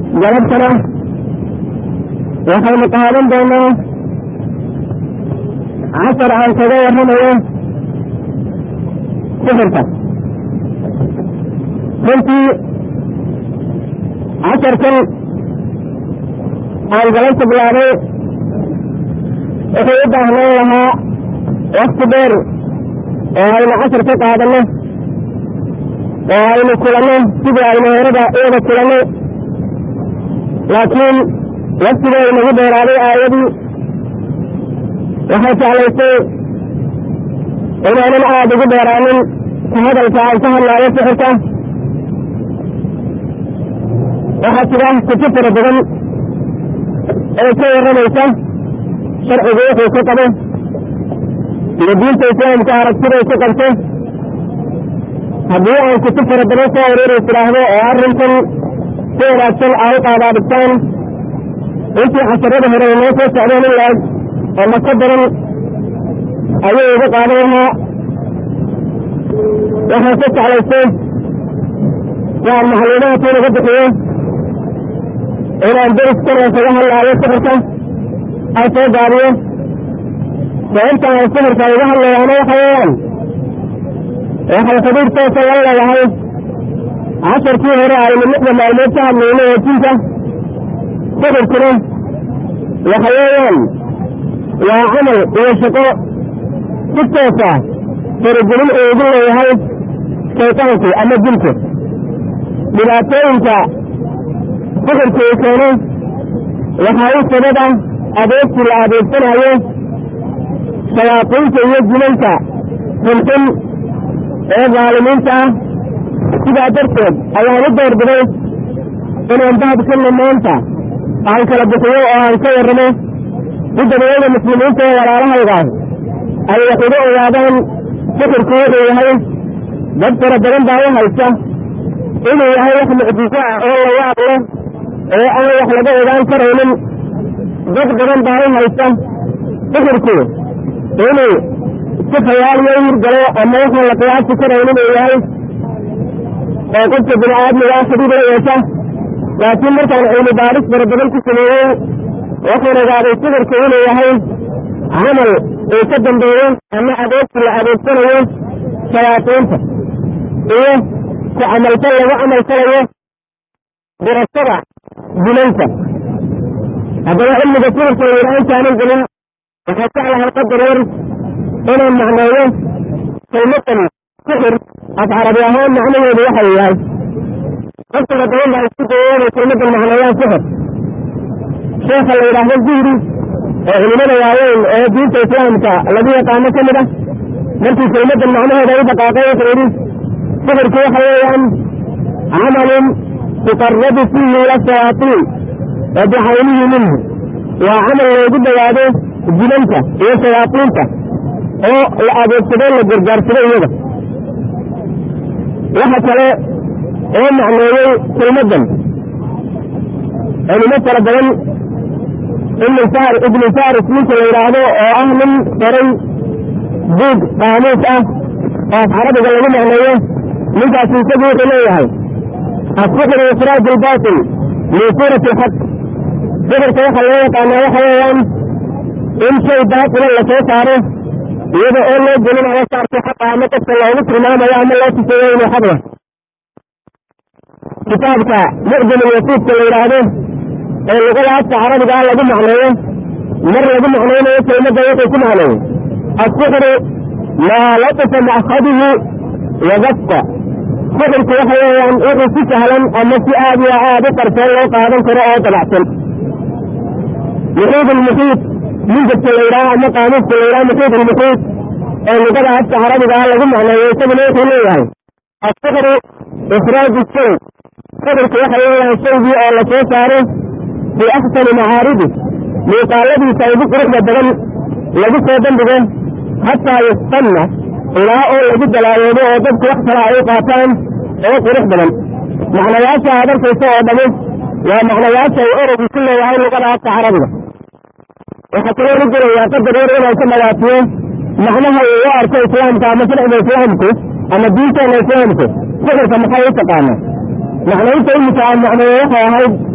galabtana waxaynu qaadan doonaa casar aan kaga warramayo sixirka runtii casarkan aan galabta bilaabay wuxuu u baahnaan lahaa wakti dheer oo aynu casar ka qaadanno oo aynu kulanno sidii aynu horada wada kulanno laakiin waktiga inagu dheeraaday aayadii waxay jeclaysay inaanan aada ugu dheeraanin ka hadalka aan ka hadlaayo sixirka waxaa jira kutub fara badan ee ka warramaysa sharcigu wuxuu ka qabo iyo diinta islaamka aragtiday ku qabto haddii aan kutub fara badan soo aruuray tidhaahdo oo arrinkan si wanaagsan aa u qaadaadhigtaan intii casarada hore ay noo soo socdeen in laeg ama ka badan ayuu uga qaadan lahaa waxaan ka jeclaystay waan macluumaadka inaga bixiyo inaan deriskan kaga hadlaayo sixirka aan soo gaabiyo sababta aan sixirka uga hadlayaana waxa weeyaan waxay xidhiir toosa la leedahay casharkii hore aynu lixda maalmood ka hadlayno wejinka sixirkuna waxa weeyaan waa camal iyo shaqo si toosa faragelin uu ugu leeyahay shaytaanku ama jinku dhibaatooyinka sixirku uu keeno waxaa u sababa adeegsi la adeegsanayo shayaadiinta iyo jimanka xunxun ee daalimiinta ah sidaa darteed ayaan u doorbiday inaan bahabkanna maanta aan kala bixiyo oo aan ka warramo si dadweyda muslimiinta ee walaalahaygaah ay wax uga ogaadaan sixirku wuxuu yahay dad fara badan baa u haysta inuu yahay wax mucjiso ah oo la yaab leh oo aan wax laga ogaan karaynin dad badan baa u haysta sixirku inuu si khayaaliyo u hirgalo ama waxaan la qiyaasi karaynin uu yahay oo qofka bini aadmigaa xidhiid la yeesha laakiin markaan cilmi baaris fara badan ku sameeyey waxaan ogaaday sixirku inuu yahay camal uu ka dambeeyo ama adeegsi la adeegsanayo shayaatiinta iyo ku camalfal lagu camalfalayo dirashada jimanka haddaba cilmiga sixirka la yidhaha intaanan gelin waxaa jeclahay qadar yar inaan macneeyo kelmadan sixir af carabi ahaan macnaheedu waxa yahay qofkala badan baa isku dayay inay kelmadan macneeyaan sixir sheekha la yidhaahdo zuhri oo culimada waaweyn ee diinta islaamka lagu yaqaano ka mid ah markii kelmadan macnaheeda u dhaqaaqay wuxuu yidhi sixirku waxa weeyaan camalun tuqarabu fiihi ila shayaatiin wa bicaynihi minhu waa camal loogu dhawaado jimanka iyo shayaatiinta oo la adeegsado la gargaarsado iyaga waxa kale oo macneeyey kelmadan culimo fara badan ibnu faris ninka la yidhaahdo oo ah nin qoray buug qaamuus ah oo af carabiga lagu macneeyo ninkaasi isagu wuxuu leeyahay asixru ikhraaj albaatil min suurati alxaq sixirka waxa loo yaqaanaa waxa weeyaan in shay baatila lasoo saaro iyada oo loo gelinayo saarkii xaqa ama qofka loogu tilmaamayo ama loo tusayo inuu xaq yahay kitaabka mucjam alwasiidka la yidhaahdo ee luqada afka carabigaa lagu macneeyo mar lagu macnaynayo kelmadda wuxuu ku macneeyey asixru maa latifa ma'khadihi wadaqa sixirku waxa weeyaan wuxuu si sahlan ama si aad iyo aad u qarsoon loo qaadan karo oo dabacsan muxiid almuxiid minjabka la yidhaha ama qaamuuska la yidhaha muxiid almuxiid ee luqada afka carabigaa lagu macneeyo isaguna wuxuu leeyahay asixru ikhraaju shay sixirku waxa weeyaan shaygii oo la soo saaro fii axsani macaaridi muuqaaladiisa ugu quruxda badan lagu soo bandhigo xataa yustanna ilaa oo lagu dalaayoodo oo dadku wax kale ay u qaataan oo qurux badan macnayaasha aad arkaysa oo dhami waa macnayaasha uu ereygu ku leeyahay luqada afka carabiga waxaa kaloo la gelayaa qadar yar inaan ka dhagaatiyo macnaha uu u arko islaamka ama sharciga islaamku ama diinteena islaamku sixirka maxay u taqaanaa macnaynta imika aan macneeyo waxay ahayd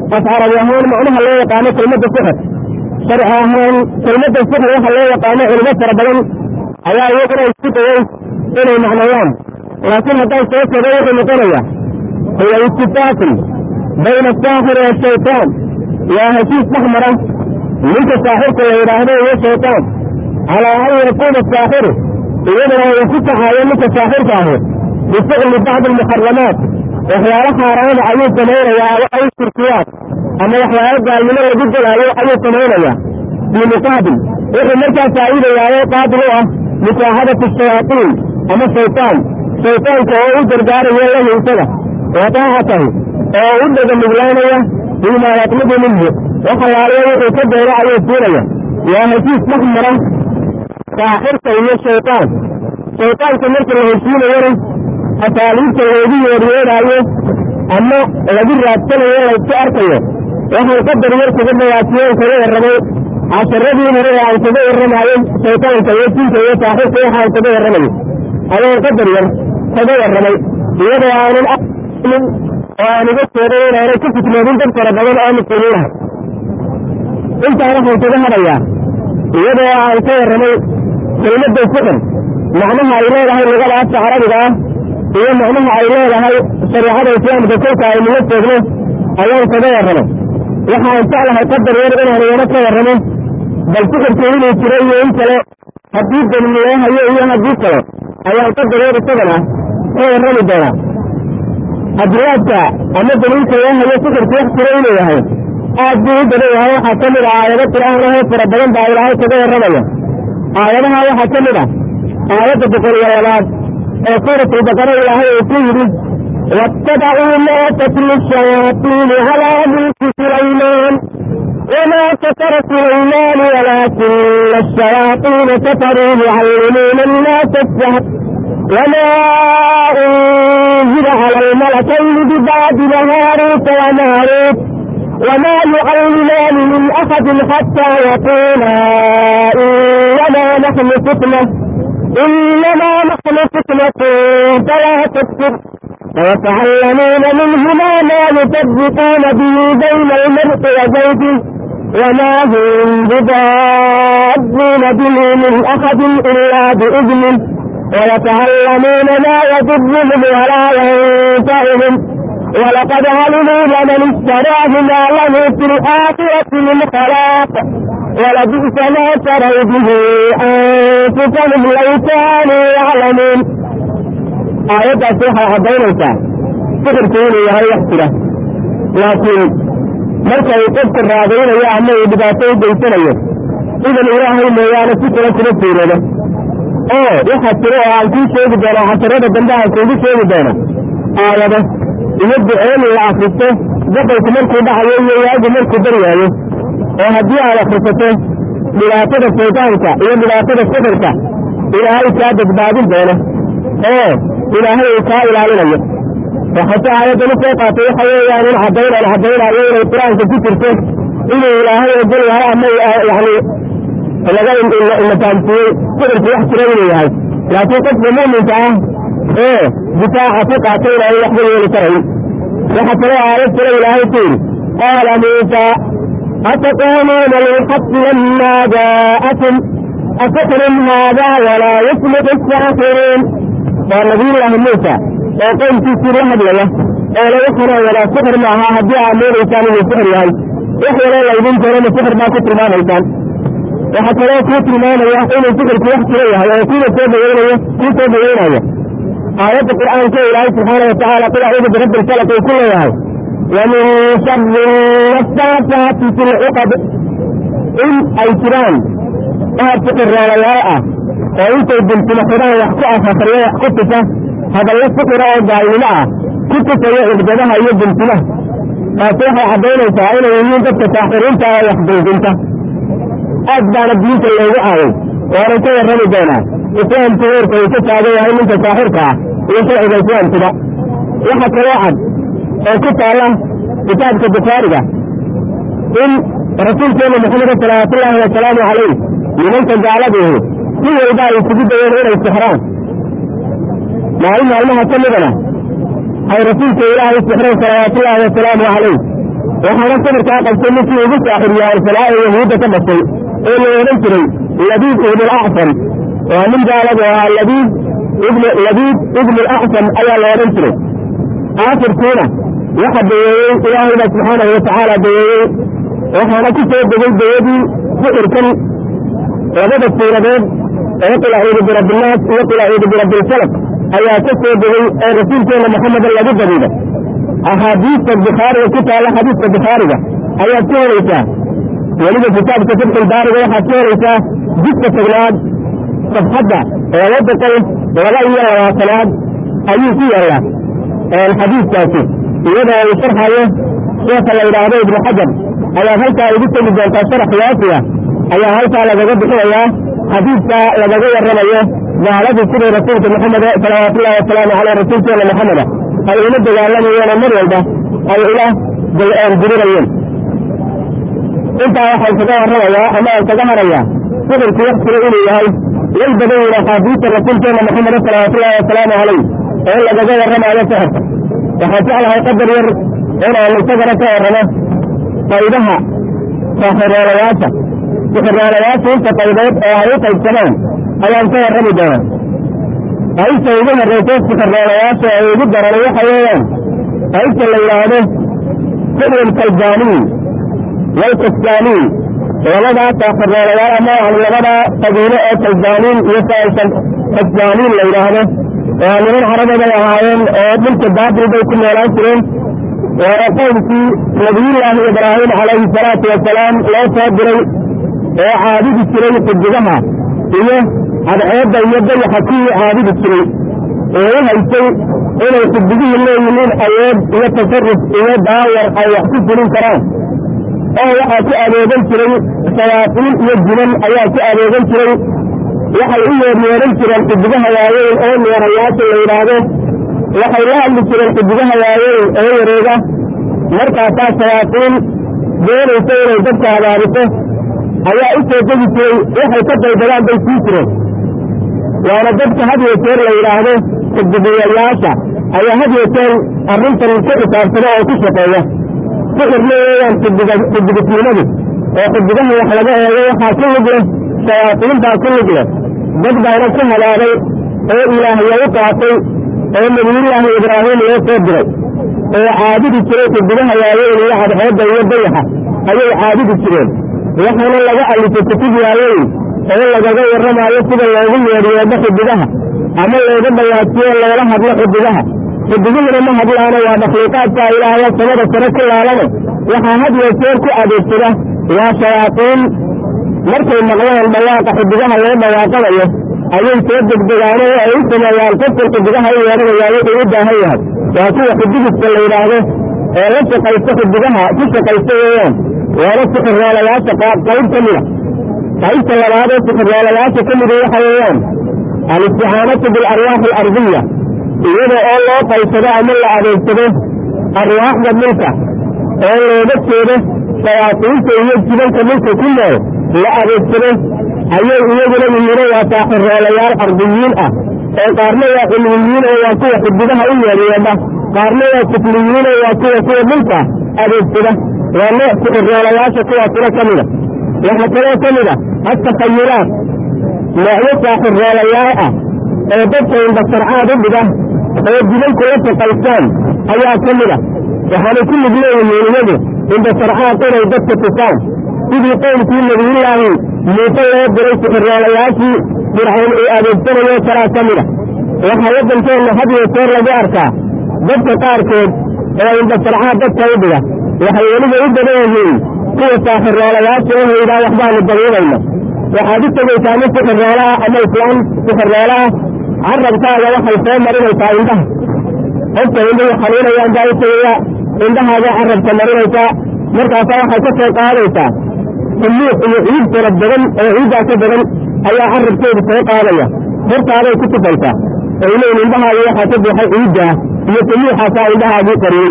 af carabi ahaan macnaha loo yaqaano kelmadda sixir sharci ahaan kelmadda sixir waxa loo yaqaano culimo fara badan ayaa iyaguna isku dayay inay macnayaan laakiin haddaan soo koobo wuxuu noqonaya huwa itifaaqun bayna asaaxiri washaytaan waa heshiis dhex mara ninka saaxirka la yidhaahdo iyo shaytaan calaa an yakuuna saaxiru iyadana uu ku kaxaayo ninka saaxirka ahi bificli bacdi almuxaramaat waxyaalo xaaraana ayuu samaynayaa aw shirkiyaat ama waxyaalo gaalnimo lagu gelaayo ayuu samaynayaa bimuqaabil wuxuu markaa faa'iidayaayo qaabil u ah musaaxadati shayaatiin ama shaytaan shaytaanka oo u gargaarayo lahu isaga wa daacatahu oo u dhega nuglaanaya bimaa yatlubu minhu waxalaaliyo wuxuu ka doono ayuu siinaya waa heshiis dhex mara saaxirka iyo shaytaan shaytaanka marka la heshiinayona asaaliibta loogu yeeryeeraayo ama lagu raadsanayo laysku arkayo waxaan qadar yar kaga dhawaatiyeen kaga warramay casharadii hore ee aan kaga warramayo shaytaanka iyo jinka iyo saaxirka waxaan kaga warramayo ayaan qadar yar kaga warramay iyadoo aanan amin oo aan iga jeeday inaanay ku fitnoodin dad fara badan oo muslimiinaha intaa waxaan kaga hadhayaa iyadoo aan ka warramay kelmadda sixir macnaha ay leedahay lugada afka carabiga ah iyo macnaha ay leedahay shareecada islaamka kolka aynu la joogno ayaan kaga warramay waxaan jeclahay qadar yar inaan iyana ka warramo bal sixirku inuu jiro iyo in kale haddii daliil loo hayo iyo haddii kale ayaan qadar yar isagana ka warrami doonaa adriyaadka ama daliilka loo hayo sixirku wax jiro inuu yahay aad buu u badan yahay waxaa ka mid ah aayado qur'aan ahoo fara badan baa ilaahay kaga warramaya aayadaha waxaa ka mid ah aayadda boqol iyo labaad ee suuratu baqara ilaahay uu ku yidhi waattabacuu maa tatlu shayaatiinu calaa mulki sulaymaan wamaa kafara sulaymaan walaakina ashayaatiina kafaruu yucallimuuna annaasa asahr wamaa unzila cala almalakayni bibacdina haaruuta wamaaruut وما يعلمان من أحد حتى يقولا إنما نحن فتنة إنما نحن فتنة فلا تكفر ويتعلمون منهما ما يفرقون به بين المرء وزوجه وما هم بضارين به من أحد إلا بإذنه ويتعلمون ما يضرهم ولا ينفعهم ولقد علموا لمن اشتراه ما له في الآخرة من خلاق ولبئس ما شروا به أنفسهم لو كانوا يعلمون آيات أصيحة بينك سحر كوني يا هي احترة لكن marka ay qofka raadaynayo ama uu dhibaato u geysanayo idan ilaahay mooyaane si kale kuma fiirado oo waxaa jiro oo aan kuu sheegi doono casharada dambe aan kuugu sheegi doono aayado iyo ducooyin la akristo gabalku markuu dhacayo iyo waagu markuu baryaayo oo haddii aad akrisato dhibaatada shaydaanka iyo dhibaatada sixirka ilaahay kaa badbaadin doono oo ilaahay uu kaa ilaalinayo waxase aayaddan u soo qaatay waxa weeyaan in caddayn aan caddaynayo inay qur-aanka ku jirto inuu ilaahay ogol yahay ama yani laga ina fahamsiiyey sixirku wax jira inuu yahay laakiin qofka mu'minka ah ee difaaca ku qaatay inaan waxba yeeli karayn waxa kaloo aayad kale ilaahay ku yidhi qaala muusa ataquuluuna lilxaqi lama jaa'akum asixrun haada walaa yuflixu asaaxiruun waa nabiyullaahi muusa oo qownkiisii la hadlaya oo lagu xanaan walaa sixir maaha haddii aad moodaysaan inuu sixir yahay wax yaroo laydin doonana sixir baa ku tilmaamaysaan waxaa kaloo kuu tilmaamaya inuu sixirku wax jiro yahay oo kuwa soo dhaweynayo kuu soo dhaweynayo aayadda qur'aanka ilaahay subxaana watacaala qul acuudu birabbi lfalaq uu ku leeyahay wamin shari nafaasaati fi lcuqad in ay jiraan qaar sixirroolayaal ah oo intay bilsimo xidhaan wax ku afafriyo wax ku tusa hadallo sixira oo gaalnimo ah ku tusayo cugdadaha iyo bilsimaha taasi waxay caddaynaysaa inay yihiin dadka saaxiriinta ee wax dulginta aad baana diinta loogu caaway waanan ka warrami doonaa islaamku heerka uu ka taagan yahay ninka saaxirka ah iyo sharciga islaamkuba waxa kaloo cad oo ku taalla kitaabka bukhaariga in rasuulkeena maxameda salawaatullaahi wasalaamu calayh nimanka gaaladiihi si walba ay isugu dayeen inay sixraan maalin maalmaha ka midana ay rasuulka ilaahay sixreen salawaatullaahi wasalaamu calayh waxaana sawirkaa qabtay ninkii ugu saaxiryaarsanaa ee yahuudda ka dhashay ee la odhan jiray labiid ibnu alacsam waa nin gaaladu ahaa labiid ibn labiid ibnu alacsam ayaa la odhan jiray aafirkiina waxa daweeyey ilaahayna subxaanahu watacaala daweeyey waxaana ku soo degay dawladii sixirkan labada suuradood ee qul acuudu birabinaas iyo qul acuudu birabbilfalaq ayaa ka soo degay ee rasuulkeena maxameda lagu dabiiday axaadiista bukhaariga ku taalla xadiiska bukhaariga ayaad ka helaysaa weliba kitaabka fatxulbaariga waxaad ka helaysaa jidka tagnaad safxadda laba boqol laba iyo labaatanaad ayuu ku yaallaa xadiiskaasi iyadoo uu sharxayo sheekha la yidhaahdo ibnu xajar ayaad halkaa igu tegi doontaa sharax waafiya ayaa halkaa lagaga bixinayaa xadiidka lagaga warramayo gaaladii sidii rasuulka maxamed salawaatullahi wasalaamu caleyh rasuulkeena maxameda ay ula dagaalamayeen oo mar walba ay ula dirirayeen intaa waxaan kaga warramayaa ama aan kaga harayaa sixirku waktiga inuu yahay way badan yihin axaadiista rasuulkeena maxamed salawaatullahi wasalaamu caleyh oo lagaga warramaayo sixirka waxaan jeclahay qadar yar inaan isagana ka warramo qaybaha saaxiroolayaasha sixiroolayaasha inta qaybood oo ay u qaybsamaan ayaan ka warrami doonaa qaybta ugu horreysa sixiroolayaasha ay ugu daran waxa weeyaan qaybta la yidhaahdo sixrul kaljaaniin walkastaaniin labadaa saaxiroolayaal ama yani labadaa qabiilo oo kaljaaniin iyo saasan kasjaaniin la yidhaahdo oo niman carabaday ahaayeen oo dhulka baabil bay ku noolaan jireen waana qowmkii nabiyullaahi ibraahim calayhi salaatu wasalaam loo soo diray oo caabudi jiray xidigaha iyo cadceedda iyo dayaxa kuwii caabudi jiray oo u haysay inay xidigihii leeyihiin awood iyo tasarruf iyo daawar ay wax ku fulin karaan oo waxaa ku adeegan jiray shayaaiin iyo jinan ayaa ku adeegan jiray waxay u yeeryeeran jireen xidigaha waaweyn oo meerayaasha la yidhaahdo waxay la hadli jireen xidigaha waaweyn oo wareega markaasaa shayaaiin doonaysa inay dadka abaariso ayaa u soo degi jiray waxay ka daydadaan bay sii jireen waana dadka had iyo jeer la yidhaahdo xidigayayaasha ayaa had iyo jeer arrintan ku xisaabsada oo ku shaqeeya sixirna weeyaan xidigisnimadu oo xidigaha wax laga eego waxaa ku lug leh shayaaiintaa ku lug leh dad baana ku halaaday oo ilaahya u qaatay oo nabiyullaahi ibraahim loo soo diray oo caabudi jiray xidigaha waaweyn iyo cadceedda iyo dayaxa ayay caabudi jireen waxaana laga alifay kutub waaweyn oo lagaga warramaayo sida loogu yeedhyeedho xidigaha ama looga dhawaajiyo loola hadlo xidigaha xidiguhuna ma hadlaano waa makhluuqaadka ilaahya samada sare ku laalane waxaa had iyo jeer ku adeegsada waa shayaaiin markay maqlaan dhawaaqa xidigaha loo dhawaaqanayo ayay soo degdegaano oo ay u sameeyaan qofkan xidigaha u yeedhanayaa wuxuu u baahan yahay waa kuwa xidigiska la yidhaahdo ee la shaqaysta xidigaha ku shaqaysta weeyaan waana sixiroolayaasha qayb ka mida qaybta labaad ee sixiroolayaasha ka mida waxa weeyaan alisticaanatu bilarwaaxi alardiya iyada oo loo qaysado ama la adeegsado arwaaxda dhulka oo looga jeedo shayaatiinta iyo jibanka dhulka ku nool la adeegsado ayay iyaguna yihiino waa saaxiroolayaal ardiyiin ah oo qaarna waa cilmiyiin oo waa kuwa xidigaha u yeedyeedha qaarna waa sufliyiin oo waa kuwa kuwa dhulka adeegsada waa nooc sixiroolayaasha kuwaasina ka mida waxaa kaloo ka mid a atakayulaat noocyo saaxiroolayaal ah oo dadka indhasarcaad u dhiga oo jibanku la shaqaystaan ayaa ka mid a waxaanay ku lug leeyihiin iyagu indhasarcaad inay dadka tusaan sidii qowmkii nabiyullaahi muuse loo diray sixiroolayaashii fircawn uu adeegsanayo kalaa ka mida waxaa waddankeenna had iyo jeer lagu arkaa dadka qaarkood oo indhasarcaad dadka u dhiga waxay weliba u badan yihiin kuwa saaxiroolayaasha oo haydhaa waxbaanu dabiibayno waxaad u tegaysaa nin sixiroolaah ama islaam sixiroolaah carabkaaga waxay soo marinaysaa indhaha qofka indhuhu xanuunayaan baa u tegaya indhahaaga carabka marinaysaa markaasaa waxay ka soo qaadaysaa sumuuq iyo ciid fara badan oo ciiddaa ka badan ayaa carabkeedu soo qaadaya hortaaday ku tufaysaa oo ileyn indhahaaga waxaa ka buuxay ciiddaa iyo sumuuxaasaa indhahaagii qariyey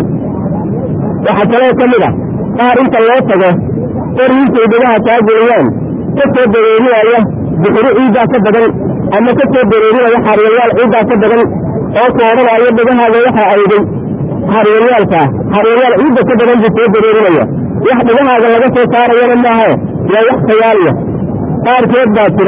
waxaa kaloo ka mid a qaar inta loo tago qoriintay dhigaha kaa geliyaan ka soo dareerinaya bixiro ciiddaa ka badan ama ka soo dareerinaya xaaryayaal ciiddaa ka badan oo ku odhanaayo dhigahaaga waxaa ayday xaryeelyaalka xaryeelyaal ciidda ka badan buu soo dareerinaya wax dhigahaaga laga soo saarayana maahe waa wax khayaaliya qaarkeed baa jira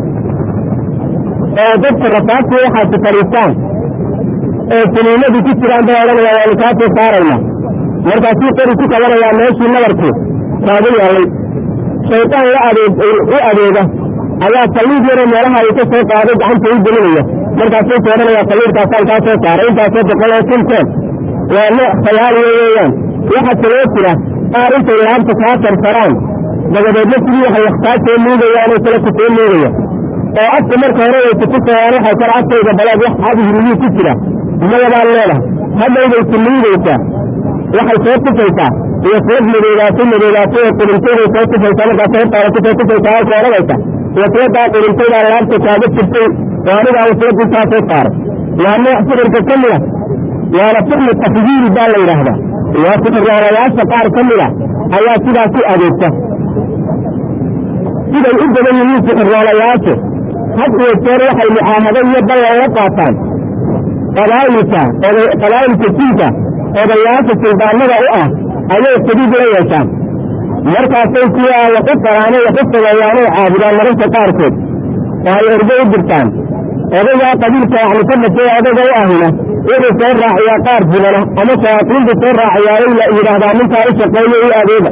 oo dadka rasaabtii waxaasi fadhiistaan oo siniimadii ku jiraan bay odhanaya waanu kaa soo saarayna markaasuu qori ku qabanayaa meeshii nabarkii kaaga yaallay shaydaan la adeeg u adeega ayaa saliid yaroo meelaha ay ka soo qaaday gacanta u gelinaya markaasuu ku odhanayaa saliidkaasaan kaa soo saaray intaasoo boqol oo kunteen waa nooc khayaaliya weeyaan waxa kaloo jira qaar intay laabta kaa tartaraan dabadeedna sidii waxay wax kaa soo nuugayaanoo kale ku soo nuugaya oo afka marka hore way kutusayaan waxay kale afkayga balaad wax abhiriyuu ku jira mayabaan leedahay haddayday ku nuugaysaa waxay soo tufaysaa iyo seed madoogaatay madoogaatay oo qulintayday soo tufaysaa markaas hortaada kusoo tufaysaa halka odhanaysa waswadaa qulintaydaa laabta kaaga jirtay oo anigaa waswad intaa soo saaray waa nooc sixirka ka mida waana sixri tafyiiri baa la yidhaahdaa waa sixirroolayaasha qaar ka mida ayaa sidaas u adeegta siday u badan yihiin sixirroolayaashu had iyo jeer waxay mucaahado iyo ballan la qaataan qabaa'ilka qabaa'ilka jinka odayaasha suldaanada u ah ayay sadiid la yeeshaan markaasay kuwa wax u qaraanay wax u sameeyaanay caabudaan mararka qaarkood oo ay ergo u dirtaan odagaa qabiilka yani ka dhashay odaga u ahina wuxuu soo raaciyaa qaar jimana ama shayaatiintu soo raaciyaayay la yidhaahdaa ninkaa u shaqeeyo i adeega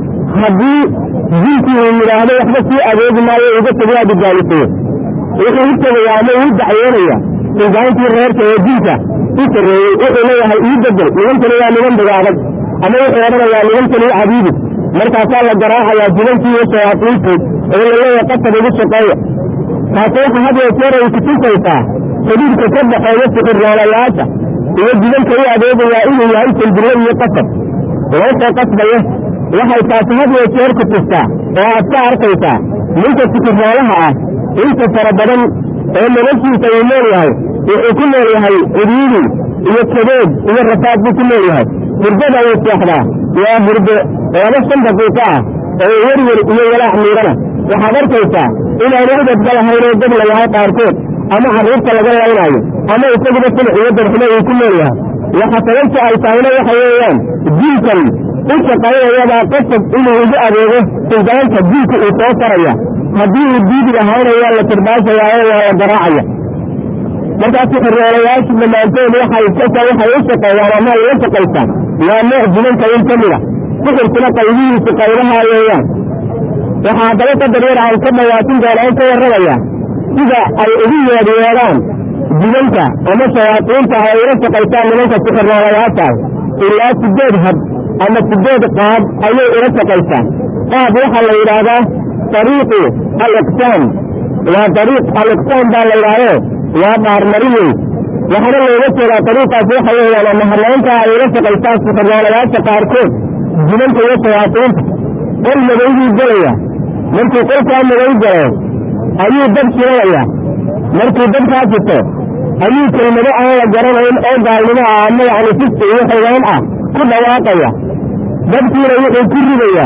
haddii jinkii uu yidhaahdo waxba sii adeegi maayo uga tagaa digaalisayo wuxuu u tegayaa ama uu dacwoonaya suldaantii reerka ee jinka u sarreeyey wuxuu leeyahay ii bedel nimankani waa niman dhiga adag ama wuxuu odhanayaa nimankani i cabiidi markaasaa la garaacayaa jibankii iyo shayaatiintii oo la leeyahay qasab ugu shaqeeya taasi waxa had iyo jeer ay kutusaysaa xidhiidka ka dhaxeeya sixirroolayaasha iyo jibanka u adeegayaa inuu yahay sandillo iyo qasab loo soo qasbaya waxay taasi had iyo jeer ku tustaa oo aad ka arkaysaa ninka sixirroolaha ah inta fara badan oo noloshiisa uu nool yahay wuxuu ku nool yahay cidhiidi iyo kadeed iyo rafaad buu ku nool yahay hurdada uu seexdaa waa hurdo laba shan daqiiqo ah oo werwer iyo walaac miidhana waxaad arkaysaa inaanu ubadba lahayn oo dad la yahay qaarkood ama carruurta laga laynaayo ama isaguba sinac iyo darxumo uu ku nool yahay waxa sababta ay tahayna waxa weeyaan jiilkan u shaqaynayabaa qasab inuu ugu adeego suldaanka jiilka uu soo faraya haddii uu diidi lahaana waa la tirbaashayaa oo waa la garaacaya markaas xirroolayaashu dhammaantood waxay kolkaa waxay u shaqeeyaan ama ay la shaqaystaan waa nooc jibanka in ka mid a sixirkuna qaybihiisu qaybaha weeyaan waxaa haddaba qadar yar aan ka dhawaatin doonaan ka warramaya sida ay ugu yeedyeedhaan jibanka ama shayaatiinta ay ula shaqaystaan nimanka sixirroolayaashaah ilaa sideed hab ama sideed qaab ayay ula shaqaystaan qaab waxaa la yidhaahdaa dariiqu aliqsaam waa dariiq aliqsaam baa la yidhahdee waa dhaarmarin wey waxaana looga jeedaa dariiqaas waxa weeyaan ama hanaynta ay ula shaqaystaan sixirroolayaasha qaarkood jibanka iyo shayaatiinta qol madoybuu gelaya markuu qolkaa madow galo ayuu dab shiranayaa markuu dabkaa jito ayuu kelmado aan la garanayn oo gaalnimo ah ama yacni fiski iyo xidaan ah ku dhawaaqaya dabkiina wuxuu ku ridayaa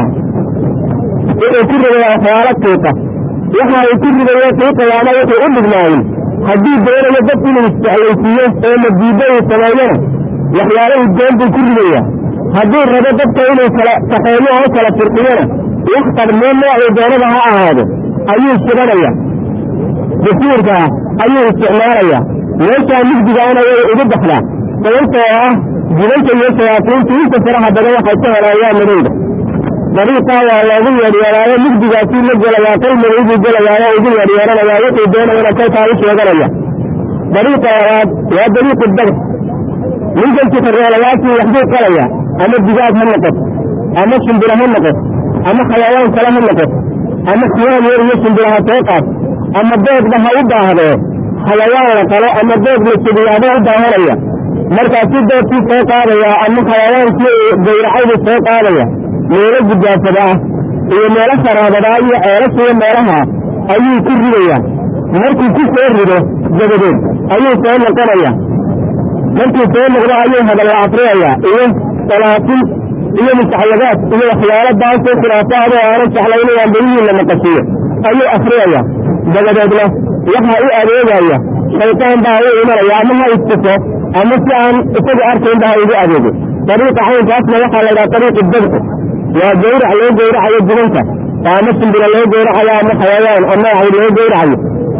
wuxuu ku ridayaa waxyaalo qiiqa waxa uu ku ridayo qiiqayaana wuxuu u dhignaayin haddii doonayo dad inuu isjeclaysiiyo oo madiido uu sameeyona waxyaalo udgoon buu ku ridayaa hadduu rabo dadka inuu kala kaxeeyo oo kala firqiyona wax qarmee noocuu doonada ha ahaado ayuu shibanaya basiirkaa ayuu isticmaalaya meeshaa mugdigaana way ugu baxdaa sababtoo ah jibanka iyo shayaatiintu inta faraha badan waxay ka helaayaan madowda dariiqaa waa loogu yeedyeelaayo mugdigaasuu la gelayaa qol madow buu gelayaao ugu yeedyeelanayaa wuxuu doonayana kolkaa u sheeganaya dariiqa labaad waa dariiqu dabr ninkan sixirroolayaashii waxbuu qalaya ama digaag ha noqoto ama shimbiro ha noqoto ama xayawaan kale ha noqoto ama xiyaan yar iyo shimbiraha soo qaad ama doodba ha u baahdee xayawaan la qalo ama dood la subiyaaba u baahanaya markaasuu doodkii soo qaadaya ama xayawaankii gawracaydu soo qaadaya meelo gudaafada ah iyo meelo saraabadaa iyo ceelashiyo meelaha ayuu ku ridayaa markuu ku soo rido dabadeed ayuu soo noqonaya markuu soo noqdo ayuu hadalla afriyayaa iyo salaatin iyo musaxyadaad iyo waxyaalo baasoo khilaafaad oo aanan jeclayn aan berihii la naqashiyo ayuu afriyaya dabadeedna waxaa u adeegaya shaydaan baa u imanaya ama ha istuso ama si aan isaga arkayn ba ha igu adeego dariiqa caynkaasna waxaa la yidhaha dariiqu dabci waa gawrac loo gawracayo jibanka ama simbira loo gawracayo ama xayawaan ama ay loo gawracayo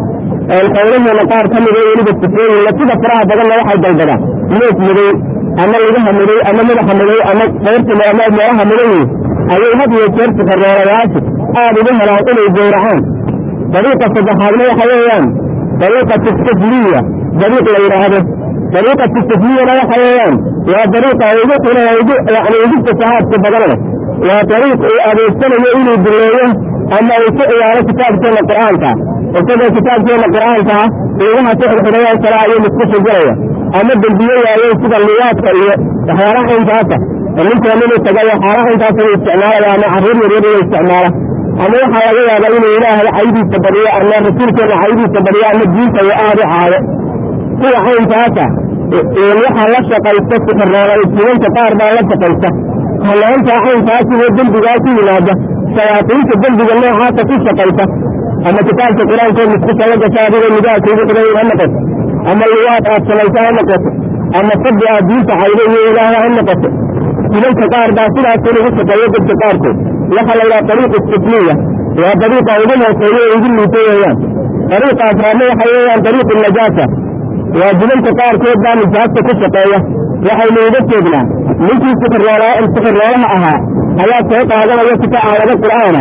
xoolaheena qaar ka mida weliba sifooyin sida faraha badanna waxay dalbadaan neef madow ama lugaha madow ama madaxa madow ama qoorta ama meelaha madow ayay had iyo jeer sifaroolayaashu aad ugu helaan inay gawracaan dariiqa saddexaadna waxa weeyaan dariiqatu sufliya dariiq la yidhaahdo dariiqatu sufliyana waxa weeyaan waa dariiqa ugu xuna ugu yani ugu fasahaadka badan leh waa dariiq uu adeegsanayo inuu duleeyo ama uu ku ciyaaro kitaabkeena qur'aanka isagoo kitaabkeena qur'aanka lugaha ku xidxidhayaan kale ayuu muskusha gelaya ama dembiye waaweyn sida liyaadka iyo waxyaalaha intaasa ninkan inuu tagayo xaalaha intaas uu isticmaalaya ama carruur yaryar inuu isticmaala ama waxaa laga yaabaa inuu ilaahay caydiisa badiyo ama rasuulkeena caydiisa badiyo ama diinta uu aad u caado kuwa caynkaasa waxaa la shaqaysta sixiroolay jibanka qaar baa la shaqaysta hanaanta caynkaas iyo dembigaa ku yimaada shayaatiinta dembiga noocaasa ku shaqaysa ama kitaabka qur-aankoo muskusa la gasha adigoo nidaha kuugu xiday ha noqoto ama liwaad aad samaysa ha noqoto ama sabbi aad diinta caydo iyo ilaahay ha noqoto jibanka qaar baa sidaas lagu shaqeeyo dadka qaarkood waxaa la yidhaha dariiqu sufliya waa dariiqa ugu hooseeyo ee ugu liito weeyaan dariiqa afraadna waxa weeyaan dariiqu najaasa waa jibanka qaarkood baa nijaasta ku shaqeeya waxaynu uga jeednaa ninkii sixiroolaha ahaa ayaa soo qaadanaya kita aayado qur'aana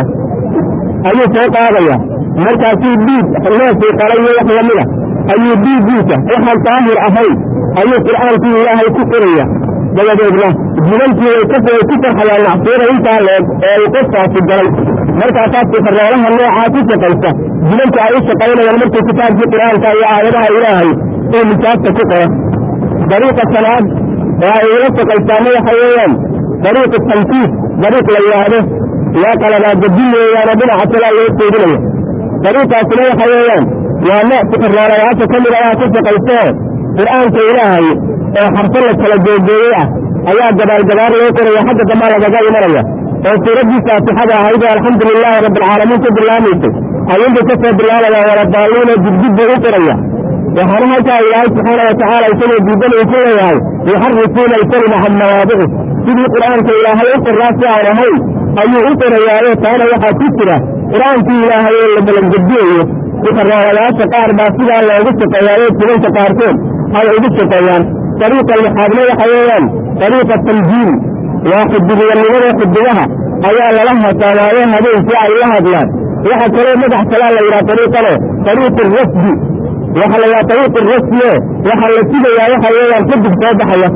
ayuu soo qaadaya markaasuu dhiig neefii qalay iyo wax lamida ayuu dhiiggiisa waxaan daahir ahayn ayuu qur'aankii ilaahay ku qoraya dabadeedna jibankii way ku farxayaan macsuura intaa leeg ee uu qofkaasi galay markaasaa sixiroolaha noocaa ku shaqaysa jibanka ay u shaqaynayaan markuu kitaabkii qur'aanka iyo aayadaha ilaahay uu nijaasta ku qoro dariiqa sanaad oo ay ula shaqaystaana waxa weeyaan dariiqu tankiis dariiq la yidhaahdo waa qaladaagabin weeyaano dhinaca kalaa loo jeedinayo dariiqaasina waxa weeyaan waa nooc sixiroolayaasha ka mida ah ku shaqaystoo qur'aanka ilaahay oo xarfo la kala googooyey ah ayaa gabaalgabaar loo qoraya xagga dambaa lagaga imanaya oo suuraddii faatixada ahayd oo alxamdu lilaahi rabbialcaalamiin ku bilaamaysay ayuunbuu ka soo bilaabaya waladaalliina dibdibbuu u qoraya waxaana halkaa ilaahay subxaana watacaala isagoo diidan uu ku leeyahay yuxarifuuna alkalima can mawaadici sidii qur'aanka ilaahay u qoraa si aan ahayn ayuu u qorayaayo taana waxaa ku jira qur'aankii ilaahay oo la balangediyayo sixiroolayaasha qaar baa sidaa loogu shaqeeyaayo jibanka qaarkood ay ugu shaqeeyaan dariiqa lixaadna waxa weeyaan dariiqa tanjiim waa xudubiyanimada xudubaha ayaa lala hasaamaayo habeenkii ay la hadlaan waxa kaloo madax kalaa la yidhaha dariiqane dariiqu rasdi waxa la yidhaha dariiqu rasdiye waxaa la sidayaa waxa weeyaan xudub soo baxaya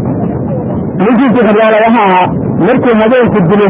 ninkii sixiroolayaha ahaa markuu habeenku dilo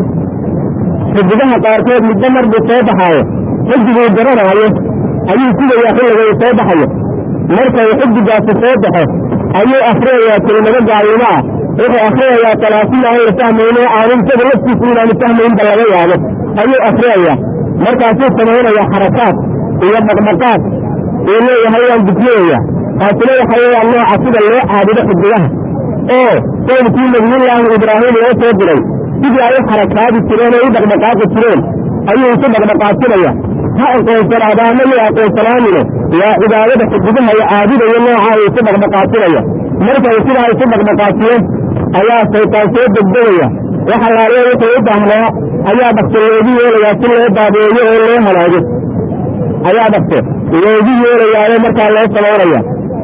xudubaha qaarkood midba marbuu soo baxaayo xudubuu garanaayo ayuu sidayaa xilliga uu soo baxayo marka uu xudugaasi soo baxo ayuu akhriyayaa kelimado gaalnimo ah wuxuu akhriyayaa talaasin aan la fahmayno aanu isaga laftiisu inaanu fahmaynba laga yaabo ayuu akhriyayaa markaasuu samaynayaa xarakaad iyo dhaqdhaqaad uu leeyahay waan dukiyaya taasina waxa weeyaan nooca sida loo caabudo xudugaha oo qowmkii nabiyullaahi ibraahim loo soo diray sidii ay u xarakaadi jireen oo u dhaqdhaqaaqi jireen ayuu isu dhaqdhaqaasinaya ha aqoonsanaada ama yuu aqoonsanaanine waa cibaadada xudugaha iyo caabudayo noocaa uu isu dhaqdhaqaasinaya marka uu sidaa isu dhaqdhaqaasiyo ayaa shaytaan soo degdegaya waxa laaliya wuxuu u baahnaa ayaa dhakso loogu yeelayaa si loo baabeeyo oo loo halaago ayaa dhakso loogu yeelayaayo markaa loo samaynaya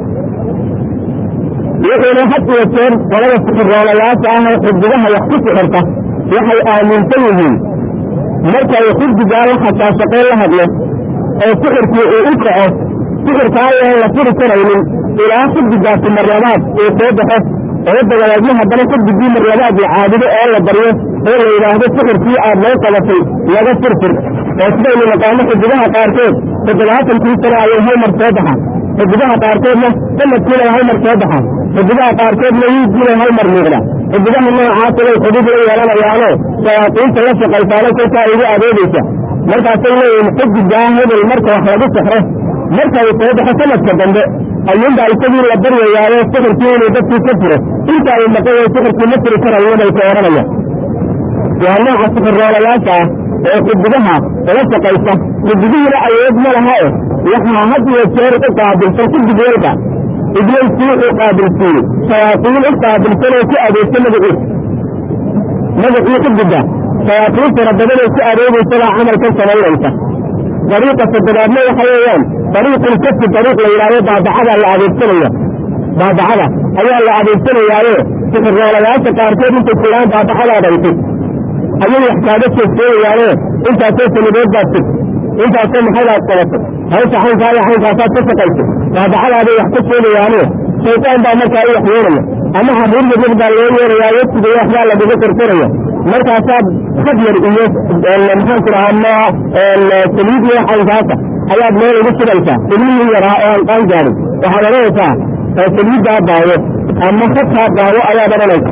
wuxuuna had iyo jeer qolada sixiroolayaasha ah oo xudugaha wax ku sixirta waxay aaminsan yihiin marka uu xurdigaa la xasaashaqeen la hadlo oo sixirkii uu u kaco sixirkaa aan la furi karaynin ilaa xurdigaasi marlabaad uu soo baxo oo dabadeedna haddana xurdigii marlabaad la caabudo oo la baryo oo la yidhaahdo sixirkii aad loo qabatay laga furfur oo sidaynu naqaano xudugaha qaarkood toddobaatankii sano ayay hal mar soo baxaan xudugaha qaarkoodna sanadkiina hal mar soo baxaan xudugaha qaarkoodna wiigiina hal mar muuqda xudugaha noocaasa way xudud la yeelanayaano shayaatiinta la shaqaysaano kolkaa igu adeegaysa markaasay leeyihin xudigaa hebel marka wax lagu sixro marka uu soo baxo sanadka dambe ayuunbaa isagii la baryayaayo sixirkii inuu dadkii ka furo inta uu maqayo sixirkii ma furi karayo bay ka odhanayaan waa nooca sixirroolayaasha ah oo xudugaha la shaqaysa xudugihiina awood ma laha e waxaa had iyo jeer u qaabilsan xudig walba ibliisku wuxuu qaabilsiiyey shayaaiin u qaabilsanoo ku adeegta magaciisa magacii ku gudda shayaaiin fara badanoo ku adeegaysabaa camalkan samaynaysa dariiqa toddobaadna waxa weeyaan dariiqul kafi dariiq la yidhahdo baabacada la adeegsanaya baabacada ayaa la adeegsanayaaye sixirroolayaasha qaarkood intay kulaan baabacadaada isig ayay wax kaaga sheegseegayaane intaasoo sanadood baad sig intaasoo maxaydaad qabatay hawsha xaynkaa iyo xaynkaasaad ka shaqaysay baabacadaaday wax ka sheegayaane shaydaan baa markaa u waxyeelaya ama xariir yaryar baa loo yeelayaa wetiga waxbaa lagaga korkoraya markaasaad khadyar iyo maxaanku dhahaa saliid iyo xaynkaasa ayaad meel ugu sugaysaa ilmihii yaraa oo aan qaan gaadin waxaad odhanaysaa saliiddaa daawo ama khadkaa daawo ayaad odhanaysa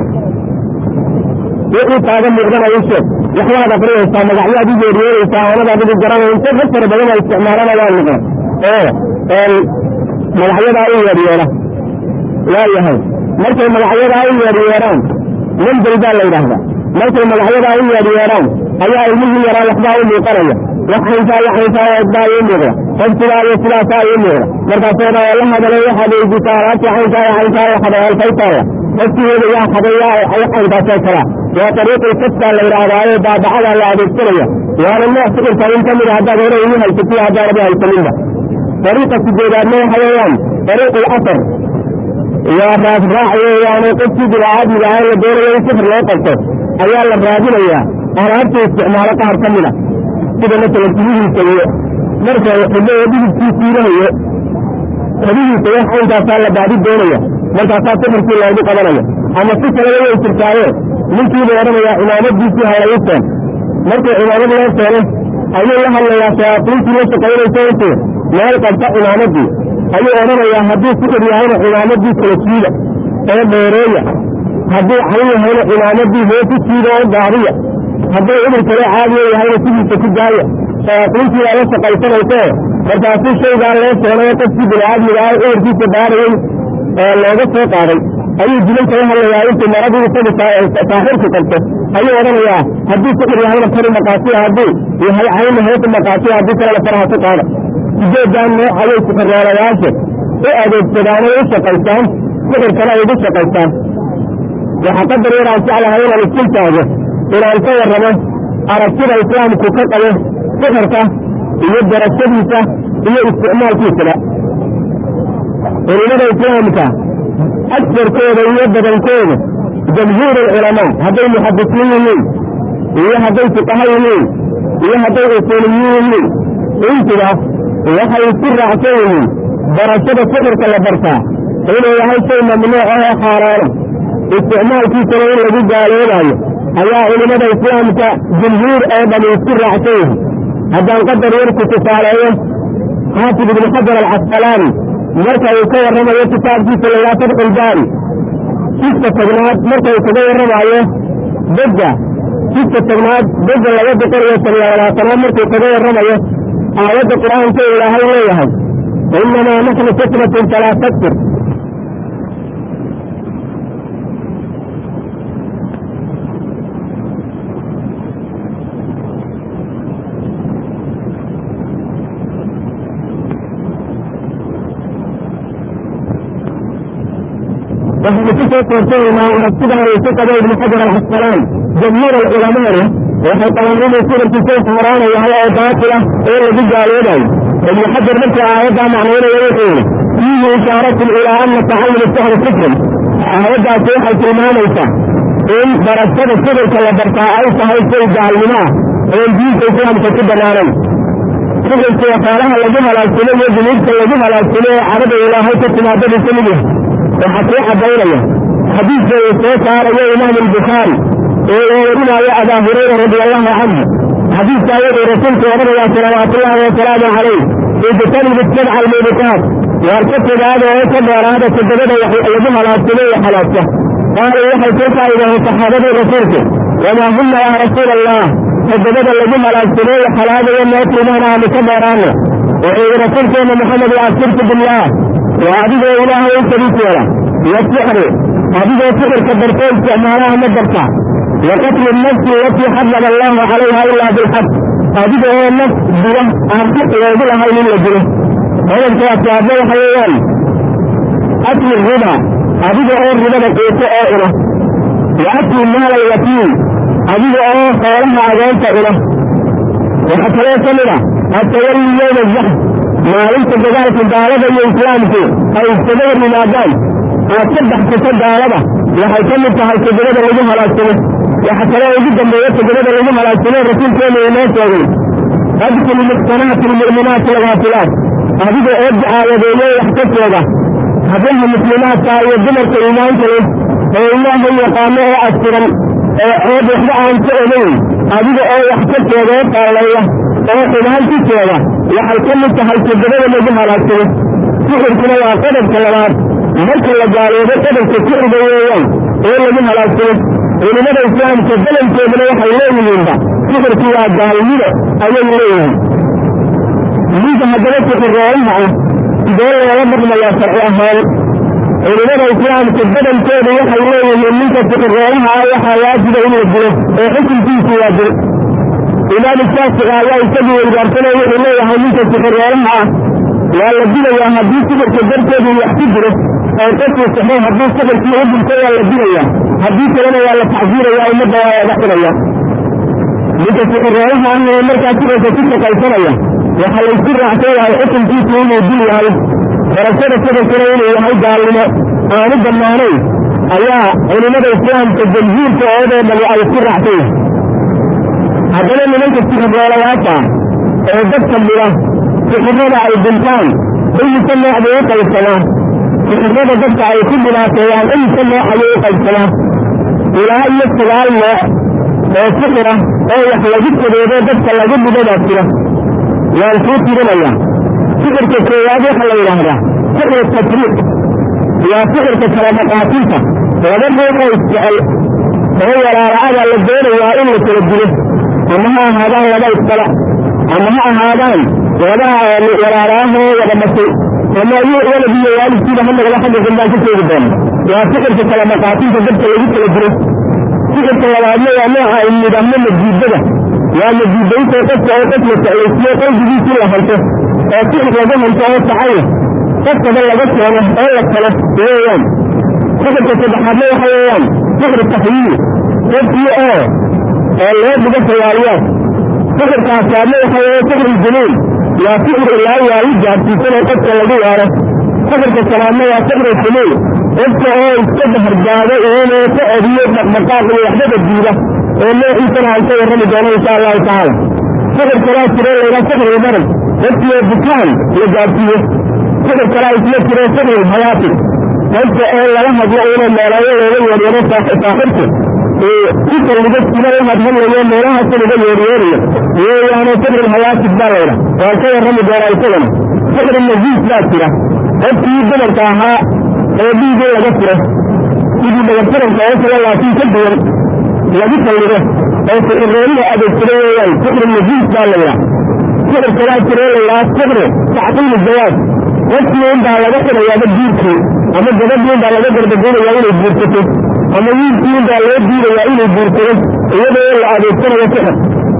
wixii kaaga muuqdanaya sheeg waxbaad aqriyaysaa magacyaad u yeeryeeraysaa oonadaad ugu garanaysa rag fara badan oo isticmaalana waa noqon oo magacyadaa u yeeryeera waayahay markay magacyadaa u yeeryeeraan manjel baa la yidhaahdaa markay magacyadaa u yeeryeeraan ayaa ilmihii yaraa waxbaa u muuqanaya wax xayntaa iyo xayntaa baa ii muuqda qof sidaa iyo sidaasaa ii muuqda markaasoo dhan la hadalay waxaad weydiisaa alaabtii xayntaa iyo xayntaa la xaday alfaytaaya qofkiieda yaa xaday yaa xayntaasoo kalaa waa dariiqul kasbaa la yidhaahdaayo baabacadaa la adeegsanaya waana nooc sixirka in ka mida haddaad hore igu haysatiyo haddaanaba haysaninba dariiqa sideedaadna waxa weeyaan dariiqul asar waa raasraac weeyaane qofkii bidaacaadmiga ah la doonayo in sixir loo qabto ayaa la raadinayaa alaabta isticmaalo qaar ka mid a sida masalan tiyihiisa iyo marka xidhoo dhidibkiisu ilahayo xedihiisa wax xaynkaasaa la baadi doonaya markaasaa sixirkii loogu qabanaya ama si kaleba way jirtaaye ninkiibu odhanayaa cimaamadiisii halayseen markii cimaamad loo keeno ayuu la hadlayaa shayaaiintii la shaqaynaysa intuu meel qabta cimaamadii ayuu odhanayaa hadduu sixir yahayna cimaamadii kala jiida oo dheereeya hadduu cayn yahayna cimaamadii hoosu jiida oo gaadiya hadduu cudur kale caadiya yahayna sidiisa ku daaya shayaaiintii baa la shaqaysanaysae markaasuu shaygaa loo keenayo qofkii biniaadmiga ah cudurkiisa baarayay oo looga soo qaaday ayuu dilan kaga hadlayaa intuu maradii isagu saaxirku qabto ayuu odhanayaa hadduu sixir yahayna kari maqaasiya hadduu yahay cayna hoosu maqaasiya haddii kalena faraha ku qaada sideedan nooc ayay sixirroolayaasha u adeegsadaanay u shaqaystaan sixirkana ay ugu shaqaystaan waxaa qadar yar aan jeclahay inaan iskul taago inaan ka warramo aragtida islaamku ka qabo sixirka iyo darashadiisa iyo isticmaalkiisaba culimada islaamka agsarkooda iyo badankooda jamhuur alculamaa hadday muxadisiin yihiin iyo hadday fuqaha yihiin iyo hadday usuuliyiin yihiin intuba waxay isku raacsan yihiin barashada sixirka la bartaa inuu yahay shay mamnuuc ah oo xaaraana isticmaalkiisana in lagu gaaloobayo ayaa culimada islaamka jumhuur oo dhami isku raacsan yihiin haddaan qadar yarku tusaaleeyo xaafid ibnu xajar alcasqalaani marka uu ka warramayo kitaabkiisa layaa fadxulbaari jidka tagnaad marka uu kaga warramaayo degga jidka tagnaad degga laba boqol iyo saniyo labaatanaad markuu kaga warramayo aayadda qur-aanka ilaahay leeyahay inamaa naxnu fitnatun falaa takfir waxaynu ku soo koortanaynaa aragtidan uu ku qabo ibnu xajar alcasqalaan jamhuur alculamaana waxay qabaan inuu sirarkii shay xaaraana yahay oo baatila oo lagu gaaloobayo ibnu xajar markuu aayaddaa macnaynaya wuxuu yidhi fiihi ishaaratun ilaa ana tacallum sixri fikrin aayaddaasi waxay tilmaamaysaa in barashada sixirka la bartaa ay tahay shay gaalnimo ah oon diinta islaamka ku banaanayn sixirka waxyaalaha lagu halaagsamo iyo dunuubta lagu halaagsamo ee carada ilaahay ka timaadadu ka mid yahay waxaa kuu cadaynaya xadiidka uu soo saarayo imaam albukhaari ee uu warinaayo abaa hurayra radi allahu canhu xadiidkaa wuxuu rasuulku odhanayaa salawaatullaahi wasalaamu calayh ijtanibu sabca almubiqaat waar ka fogaada oo ka dheeraada toddobada lagu halaagsamo iyo halaagsa qaaluu waxay soo faa'iidaheen saxaabadii rasuulku wamaa hunna yaa rasuula allah toddobada lagu halaagsamo iyo halaagayo noo tilmaana aanu ka dheeraano wuxuu yidhi rasuulkeena maxamed waasirtu billaah waa adigoo ilaahay u sariis yeela iyo sixri adigoo sixirka bartoo isticmaalaha ma barta wa qatlu nafsi alatii xarama allahu calayha ilaa bilxaq adiga oo naf dila aan xaq loogu lahayn in la dilo qodobka afraadna waxa weeyaan akli riba adiga oo ribada quuto oo cuna wa akli maala yatiim adiga oo xoolaha agoonta cuna waxaa kaloo ka mid a atawalli yowma zaxf maalinta dagaalka gaalada iyo islaamku ay iskaga hor yimaadaan aad ka baxsato gaalada waxay ka mid tahay todobada lagu halaagsamo waxa kaloo ugu dambeeya todobada lagu halaagsamo rasuulkeenu inoo sheegay adkul muxsanaati lmu'minaati alghaafilaat adiga oo dacaawadeeyo wax ka sheega hablaha muslimaadka iyo dumarka iimaanka leh oo ilaahay yaqaano oo astiran oo ceeb waxba aan ka ogayn adiga oo wax ka sheega oo qaalleeya oo xumaan ku sheega waxay ka mid tahay todobada lagu halaagsamo sixirkuna waa qodobka labaad marka la gaaloobo qodobka sixirga weeyaan oo lagu halaagsamo culimada islaamka badankooduna waxay leeyihiinba sixirku waa gaalnimo ayay leeyihiin ninka haddaba sixirroolaha ah sidee loola dhaqmayaa sharci ahaan culimada islaamka badankoodu waxay leeyihiin ninka sixirroolaha ah waxaa waajiba in la dilo oo xukunkiisu waa dil imaam shaafici ayaa isagii weydaarsanay wuxuu leeyahay ninka sixirroolaha ah waa la dilayaa haddii sixirka darteedu wax ku jiro oo qofkuu sixro haddii sixirkii u dhinto waa la dilayaa haddii kalena waa la tacsiirayaa ummadda waa laga xidhaya ninka sixirroolaha ah ee markaa sixirka ku shaqaysanaya waxaa laysku raacsan yahay xukunkiisu inuu dil yahay barashada sixirkuna inuu yahay gaalnimo aanu bannaanayn ayaa culimada islaamka jamhuurka oodoo dhami ay isku raacsan yahay haddana nimanka sixirroolayaasha ee dadka mida sixirrada ay dhintaan imise nooc bay u qaybsamaa sixirrada dadka ay ku dhibaateeyaan imise nooc ayay u qaybsamaa ilaa iyo sagaal nooc oo sixira oo wax lagu sabeedo dadka lagu dhibadaa jira waan kuu tirinaya sixirka koowaad waxaa la yidhaahdaa sixir tafriiq waa sixirka kala maqaatinta laba ruuxoo isjecel oo walaalaada la doonayaa in la kala dilo ama ha ahaadaan laba isdala ama ha ahaadaan laba walaalaahoo wada dhashay ama waladiyo waalidkiiba ha nagala xagga gambaan ka sheegi doona waa sixirka kala maqaatinta dadka lagu kala dilo sixirka labaadna waa nooca ay nidaamno majiidada waa majiidaynta qofka oo qof la soclaysiyo qalbigiisii la hanto oo sixir laga hanto oo sacaya qofkaba laga keeno oo la kalo weeyaan sixirka saddexaadna waxa weeyaan sixir taxyiil qofkii oo oo loo dhigo khiyaaliyaad sixirka asaadna waxa weeye sixir junuun waa sixir ilaa waali gaarsiisanoo qofka lagu waaro sixirka shanaadna waa sixir xumuul qofka oo iska dahargaado inuu ka odiyo dhaqdhaqaaq iyo waxbada diida oo noociisana aan ka warrami doono insha allahu tacaala sixir kalaa jiro laydhaa sixir marad qofkii oo bukaan la gaarsiiyo sixir kalaa isla jiro sixir hayaati qofka oo laga hadlo inuu meeleeyo looga yeeryaro saaxirku si kalliga sila u hadhadlayo meelahaasi laga yeeryeerayo weeyaano sixir hayaatid baa laydha waan ka warrami doonaa isagana sixir najiis baa jira qofkii dumarka ahaa oo dhiigii laga furo sidii dhagartaranka oo kale laakiin ka duwan lagu kalligo oo sixirrooliha adeegsado weeyaan sixir najiis baa laydhaa sixir kalaa jiroo laydhaa sixir tacqiili jawaab qofkii unbaa laga xidhayaaba diirkii ama gabadhii unbaa laga gardaguurayaa inay guursato ama wiilkii unbaa loo diidayaa inay guursado iyadoo la adeegsanayo sixir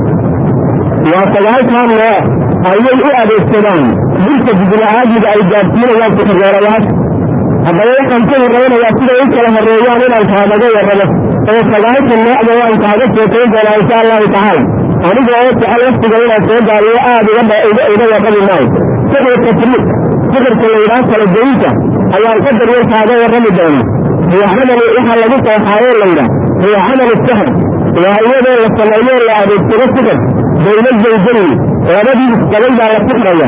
waa sagaalkan nooc ayay u adeegsadaan dilka bidila'aadiga ay gaadsiinayaan sixirroolayaasha haddaba waxaan ka warrabanayaa siday u kala horreeyaan inaan kaadaga warrabo oo sagaalka noocda waan kaaga sheekayn doonaa insha allahu tacaala aniga oo jecel waftiga inaan soo gaariyo aad iga warrabi maayo sixir tafriiq sixirka laydhaa kala goynta ayaan ka daryar kaaga warrami doonaa huwa camal waxaa lagu qooxaayo laydhaa huwa camal sixir waa iyadoo la sameeyo la adeegsado sixir bayna zawjayn labadii isqabay baa la sixraya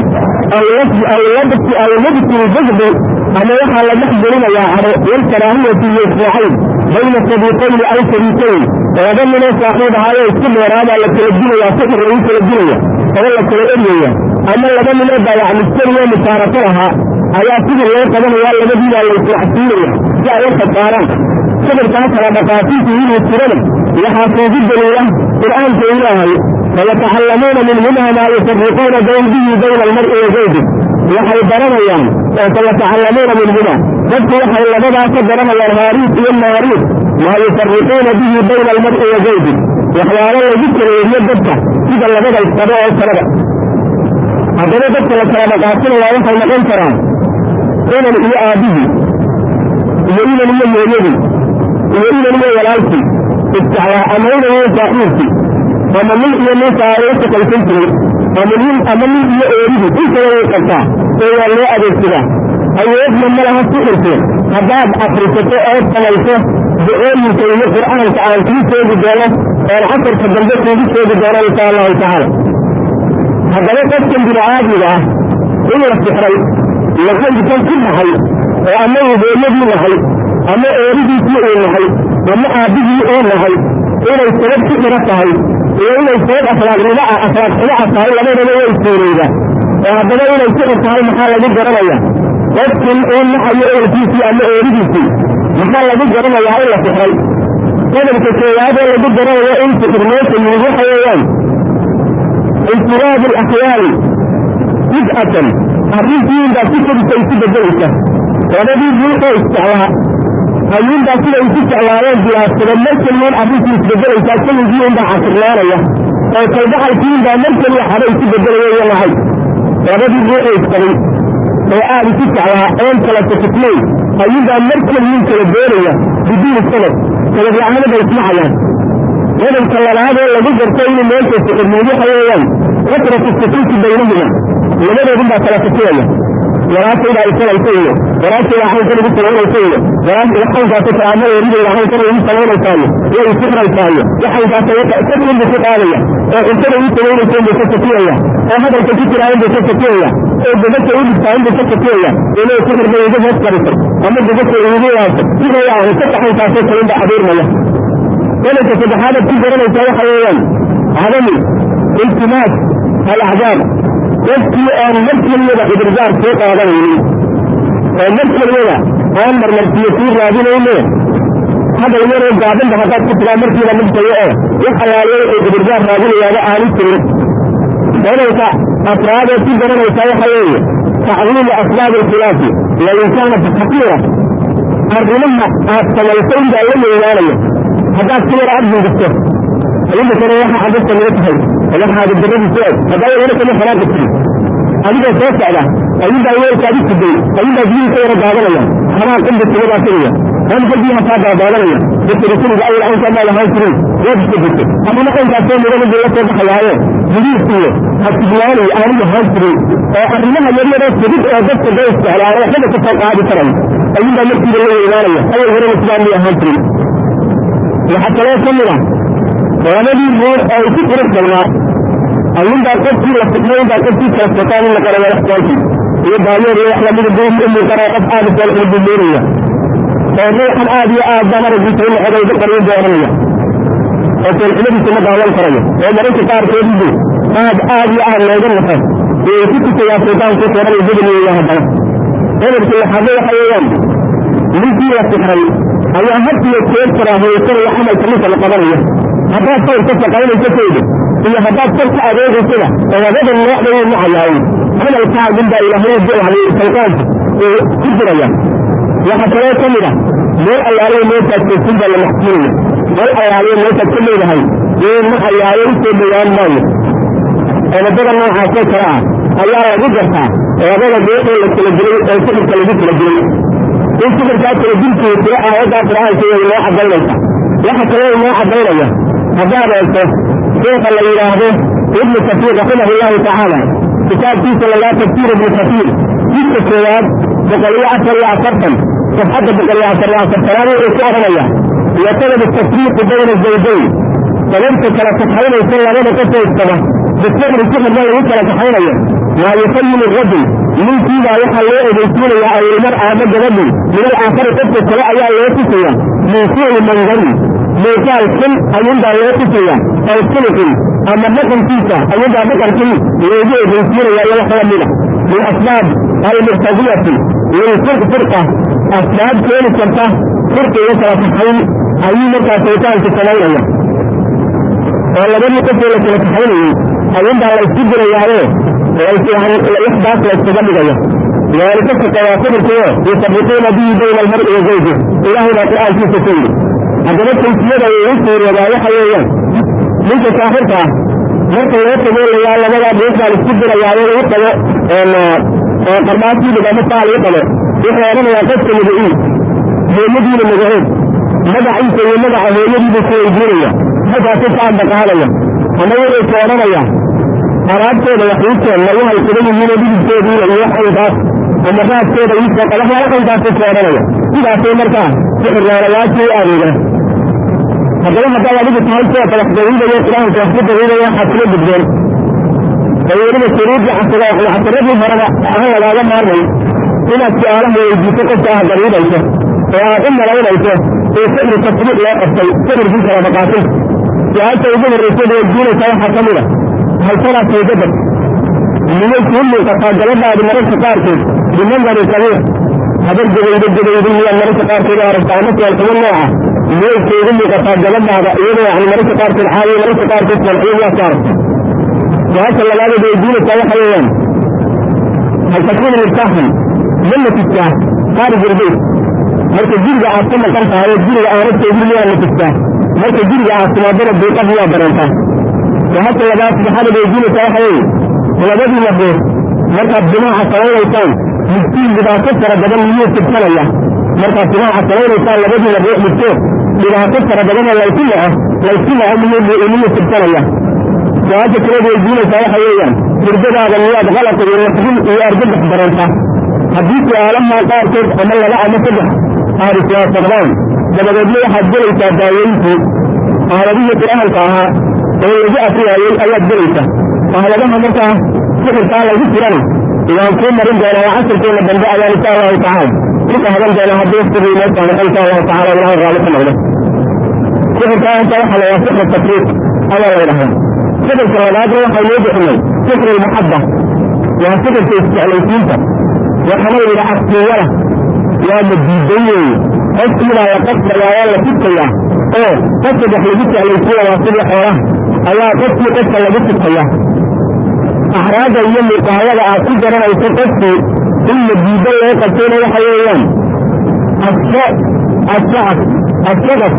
aw labsi ljazbi ama waxaa la dhex gelinayaa caro walkaraahiyati iyo ismaacayn bayna sadiiqayni aw shariikayn laba ninoo saaxiib ahaayo isku dheeraabaa la kala dilayaa sixir lagu kala dilaya oo la kala eryaya ama laba ninoo baayacmistariyo musaarafo lahaa ayaa sidii loo qabanaya labadiibaa la islacsiinaya si ay u khasaaraan sixirkaa kala dhaqaasintu inuu jirana waxaa kuugu daliila qur'aanka ilaahay fayatacallamuuna minhuma maa yufariquuna bihi bayna almar'i wa zawjih waxay baranayaan oo fayatacallamuuna minhuma dadku waxay labadaa ka baranayaan haariis iyo maariis maa yufariquuna bihi bayna almar'i wa zawjih waxyaalo lagu kaleeriyo dadka sida labada isqabo oo kaleba haddaba dadka la kala dhaqaasinaya waxay noqon karaan inan iyo aabihii iyo inan iyo hooyadii iyo inan iyo walaalkii isjeclaa ama inan iyo saaxiibkii ama nin iyo nin saaro shaqaysan jiray ama nin ama nin iyo eeridii intaba way qabtaa ee waa loo adeegsadaa awoodna ma laha sixirku haddaad akrisato oo samayso ducooyinka iyo qur'aanka aan kuu sheegi doono oon casarka dambe kuugu sheegi doono insha allahu tacaala haddaba qofkan bini aadmiga ah in la sixray lahaydkan ku dhahay oo ama uu hooyadii nahay ama eeridiisii uu nahay ama aabbihii uu nahay inay sabab ku xiro tahay iyo inay sabab akhlaaqnimo ah akhlaaq xumo ah tahay labadaba way suurayda oo haddaba inay sixir tahay maxaa lagu garanaya qofkan uu naxayo ehelkiisii ama eeridiisii maxaa lagu garanayaa in la sixray qodobka koowaadee lagu garanayo in sixir meesha yimid waxa weeyaan infiraad alakhyaali bid'atan arrintiinbaa si kadisa isu bedelaysa labadii ruuxoo isjeclaa ayuunbaa siday isu jeclaayeen bilaabsada mar keliyood arrintii isbedelaysaa keligii unbaa casirnaanaya oo kalgacalkiinbaa mar keliya xaba isu bedelaya iyo lahay labadii ruuxoo isqabay oo aad isu jeclaa oon kala sakitnayn ayuunbaa mar keliyin kala doonaya biduuni sabab sabab la-aana bay ismacayaan qodobka labaadee lagu garto inuu meesha sixirmuud waxa weeyaan kasratu sukuuti baynahuma labadoodun baa kala fikiraya walaashaydaa isanaysa iyo walaashaydaa xaynkan igu samaynaysa iyo xaynkaasa kalaama eridayda xaynkan igu samaynaysaayo way isixraysaayo waxaynkaasa sakunbu ku qaadaya oo cuntada igu samaynaysa buu ka sakiyaya oo hadalka ku jiraayin buu ka sakiyaya oo gabasha u dhigtaayin buu ka sakiyaya inay sixir bay igu hoos qarisay ama gabasha igu waasay sidaya ahay ka taxaynkaasoo kalinba abuurmaya qodobka saddexaadaad ku garanaysaa waxa weeyaan cadami iltimaas alacdaab qofkii aan mar keliyada cudurdaar soo qaadanaynin oo mar keliyada aan marmarsiyo sii raadinayne hadal yaroo gaabanba haddaad ku tiraa markiiba midtayo oo wax allaaliyo wuxuu cudurdaar raadinayaaba aanu jirin qodobka afraadeed ku garanaysaa waxa weeye tacdiimu asbaab alkhilaafi wain kaanat xaqiira arrimaha aad samaysay inbaa la weynaanaya haddaad si yar aad hindisto ayadakana waxa cadasta laga tahay waxaada daradiisu eg haddaa wala kama xanaaqi jirin adigoo soo socda ayuunbaa weelkaadi siday ayuunbaa biyihii ka yara daadanaya xanaaq inda sigadaa tegaya ramka biyaha kaa daadaadanaya basirikuriga awal caynkaa maa lahaan jirin waad iska jirtay amana caynkaasoo mudan buu la soo baxayaayo bidiis iyo hasibnaani aanu lahaan jirin oo arrimaha yaryaroo fudud oo dadka dee isjeclaana waxbaba ka soo qaadi karay ayuunbaa markiiba la weynaanaya awal horena sidaan may ahaan jirin waxaa kaloo ka mid ah labadii ruux oo isu qurux badnaa ayuunbaa qofkii la fidnay inbaa qofkii kala sotaan in la qara walaxsaanki iyo baayoor iyo wax lamida buu u muuqanaya qof aad u saalxin buu moodaya oo ruuxan aad iyo aad baan aragiisa in la xogayga qarin buu oranaya oo saalxinadiisa ma daawan karayo oo mararka qaarkood buu aad aad iyo aad looga nafo iyo ku tusayaa sultaanku koranay bedeliyeya haddana qodobka lixaade waxa weeyaan ninkii la sixray ayaa had iyo jeer karaahiyeysanaya camalka ninka la qabanayo haddaad sayr ka shaqaynayso sayda iyo haddaad sar ka adeegaysada labada noocda wuu nacayaaye camalkaagun baa ilaahay jeclay shaytaanka uu ku jiraya waxaa kaloo ka mid ah meel allaaliyo meeshaad joogtin baa la maxsuulaya meel allaaliyo meeshaad ka leedahay wuu nacayaaye u soo dhowaan maayo qodobada noocaasoo kale ah ayaa lagu gartaa labada ruuxoo la kala dilay oo sixirka lagu kala dilay in sixirkaa kala dilkii tiro aayaddaa qur-aanka way noo cadaynaysa waxa kaloo inoo cadaynaya haddaad eegto sheekha la yidhaahdo ibnu kasiir raximah llahu tacaala kitaabkiisa lagaa tafsiir ibnu kasiir jidka koowaad boqol iyo afar iyo afartan safxadda boqol iyo afar iyo afartanaad wuxuu ku odhanaya iyo sabab tafriiqi bayna zawjayn sababta kala kaxaynaysa labada qofaysaba bisixri sixirna lagu kala kaxaynayo maa yusayimu rajul ninkiibaa waxaa loo ogeysiinayaa awilmar aama gabadhin min alaakhari qofka kale ayaa loo tusaya min suuci mangarin muuqaal xun ayuunbaa loo tusaya aw suluxin ama dhaqankiisa ayuunbaa dhaqankii loogu ogeysiinaya iyo wax lamida min asbaab almuqtadiyati lilfirq firqa asbaab keeni karta firqa iyo kala kaxayn ayuu markaa shaytaanku samaynaya oo labadii qofoo la kala kaxaynayey ayuunbaa la isku dirayaaye waxdaas la iskaga dhigayo ذلك كتوافرك يفرقون به بين المرء وزوجه إلهي لا قرآن في سفير هذا التنسية يسير وضايح ويان من تسافرك marka loo tago layaa labada beeshaa isku dirayaa lagu tago qarbaasii dhigamo saa lagu qabo wuxuu odhanayaa qofka madaii hooyadiina magaceed magaciisa iyo magaca hooyadiibu ku weydiinaya markaasu ka adaqaadaya ama wuxuu ka odhanaya alaabtooda waxuuseen ma waxay sugan yihiin dhidibkoodiina iyo waxankaas ama raadkooda iisoo qaba waxyaalahankaasu ka odhanaya sidaasay markaa sixirreerayaashii u adeegaan haddaba haddaad adigu tahay kuwa kalax dawiidayo qur-aanka wax ku dawiidaya waxaad kula gudbeen oo weliba shuruudii casradii horeba aan lagaaga maarmay inaad su-aalaha weydiiso qofka ah dawiidayso oo aad u malaynayso in sixri tasbiiq loo qabtay sixirkii kala maqaasin su-aasha ugu horreysa weydiinaysa waxaa ka mid a halkadaa saydadad miyay kuu muuqataa gabadhaadi mararka qaarkeed bimandari sabiir habar gabaydo gabaydo miyaad mararka qaarkeed aragtaa ama seelxumo nooca miyay kuugu muuqataa gabadhaada iyadoo yani mararka qaarkeed caawiyo mararka qaarkeed seelxumo miyaad ka aragta su-aasha labaadeed weydiinaysaa waxa weeyaan hal takuunu mirtaaxan ma nafistaa khaarij ilbayt marka guriga aad ka maqan tahay oo guriga aanad joogin miyaa nafistaa marka guriga aad timaadana duuqad miyaa dareentaa su-aasha labaad saddexaad weydiinaysaa waxa weeye labadii labood markaad jimaaca samaynaysaan midkiin dhibaato fara badan miyuu sibsanaya markaad jimaaca samaynaysaan labadii labood midkood dhibaato fara badanoo laysu naco laysu naco miyuu miyuu sibsanaya su-aasha kaleed weydiinaysaa waxa weeyaan hurdadaada miyaad qalaq iyo naxdin iyo argagax dareentaa haddii su-aalaha qaarkood ama laba ama saddex aad iswaafaqdaan dabadeedna waxaad gelaysaa daawooyinkii aaladihii qur-aanka ahaa oo lagu afriyaayey ayaad gelaysaa aaladaha markaa sixirkaa lagu jirana waan kuu marin doonaa waa casirkeena dambe ayaan insha allahu tacaala ku qaadan doonaa haddii waqtigii noo saamaxo insha allahu tacala ilahay raalli ka noqdo sixirkaa inta waxaa la yidhaha sixir tafriiq ayaa la yidhahdaa sixirka labaadna waxay noo bixinay sixir almuxabba waa sixirka isjeclaysiinta waxaana la yidhaha asiyala waa madiidan weeye qofkiibaa la qasbayaa waa la fidkayaa oo qofka wax lagu jeclaysiiya waa sidii xoolaha ayaa qofkii qofka lagu fidkayaa axraada iyo muqaawada aad ku garanayso qofkii in madiido loo qabtayna waxa weeyaan asacaf asagaf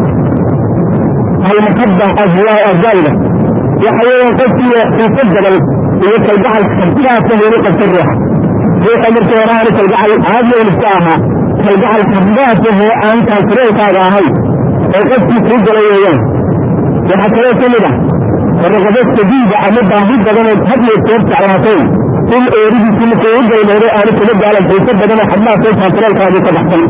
almuxabba azayda waxa weeyaan qofkii xiiso badan iyo kalgacal xabsidaasa lagu qabta ruuxa ruuxa markii hore aanu kalgacal caadiyan iska ahaa kalgacal xabdaasa hee aan kaansareelkaaga ahay oo qofkii kuu gala weeyaan waxaa kaloo ka mid ah raqabo sadiida ama baahi badanood had iyo jeer jeclaatay in eeridiisi markuu u galmoodo aanu kula gaalan xiiso badanoo xabdaha soo kaansareelkaadii ka baxsan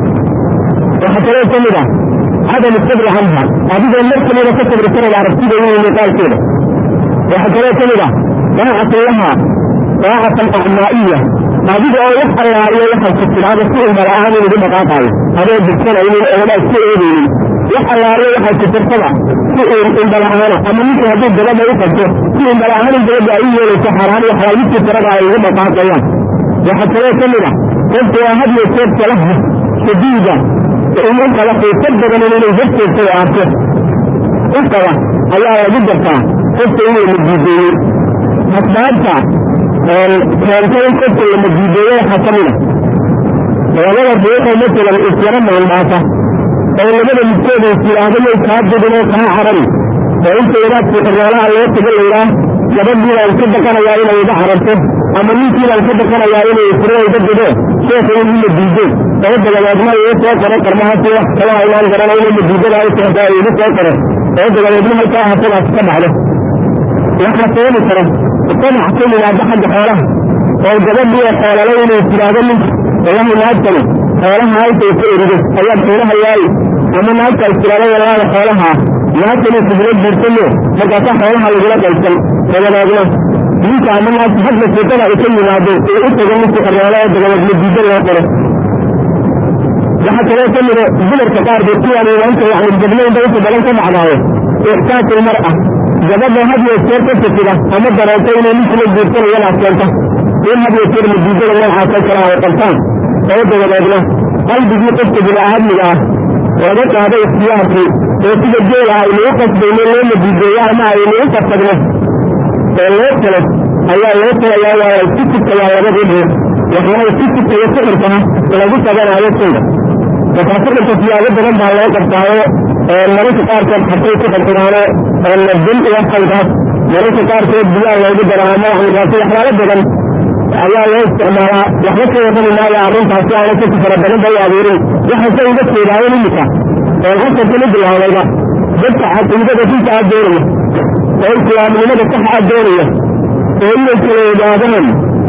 waxaa kaloo ka mid ah cadam sabri canha adigoo mar kamida ka sabri karaya aragtida iyo muuqaalkeeda waxaa kaloo ka mid ah daacatan lahaa daacatan acmaa'iya adiga oo wax allaaliyo waxay ku tidhaahdo si indhala-aan inugu dhaqaaqaayo adoo dirsanaynin oona iska eegaynin wax allaaliyo waxay ku tirtada si indhala-aana ama ninkii hadduu gabadha u qabto si indhala-aan in gabadha ay u yeelayso xaaraan iyo xalaayidkii tirada ay ugu dhaqaaqayaan waxaa kaloo ka mid ah qofku waa had iyo jeer salaha shadiida in u qaba xiiso badan inay horteedsa u arko u qaba ayaa lagu gartaa qofka inuu madiideeyey asbaabta keentay in qofka la madiideeyo waxaa ka mid a labada ruuxoo masalan isyaro maandhaasa oo labada midkooda is yidhaahdo yay kaa dudin oo kaa carari oo inta wadaadkii xirroolaha loo tago layidhaah gabadhii baan ka baqanayaa inay iga cararto ama ninkii baan ka baqanayaa inay furo iga dido sheekha in la diido oo dabadeedna igu soo qoro qarmahaasi wax kala aynaan garanayno madiidada ay socdaa igu soo qoro oo dabadeedna halkaa hasadaas ka dhacdo waxaa sababi kara qanac ka yimaada xagga xoolaha oo gabadhii oo xoolale inay tidhaahdo ninka wallahi naagtani xoolaha halkay ka erido ayaad xoolaha yaali ama naagta is tidhaahdo wallaahi xoolaha naagtani kugula guursano markaasaa xoolaha lagula qaysan dabadeedna ninka ama naagta hadda sheekada ay ka yimaado ee u tago ninkii xorroole oo dabadeed madiido loo qoro waxaa kaloo ka mida dumarka qaarkood kuwaan imaanta yani gabnaynta inta badan ka dhacdaayo ixsaasul mar'a gabadha had iyo jeer ka fikida ama dareento inay ninkula guursanayadaas keenta in had iyo jeer madiidada noocaasoo kale ay qabtaan oo dabadeedna qalbigii qofka bini-aadmiga ah laga qaado ikhtiyaarkii oo sida geela aynu u qasbayno loo madiideeyo ama aynu u qasabno oo loo talo ayaa loo talayaa waa laysku tukayaa labadii dhuur waxaana isku tukaya sixirkana lagu qabanaayo sayda markaa sixirka siyaabo badan baa loo qabtaayo mararka qaarkood xasay ku qabsadaano nabdin iyo xaydaas mararka qaarkood biyaa loogu daro ama waxankaasi waxyaalo badan ayaa loo isticmaalaa waxba ka warrami maayo arrintaasi aana kasi fara badan bay abuurin waxaan ka uga jeedaayen imika oo qasabkan u bilaabayba dadka caqiidada dinta aad doonaya oo islaamnimada sax aad doonaya oo inay kala ogaadaan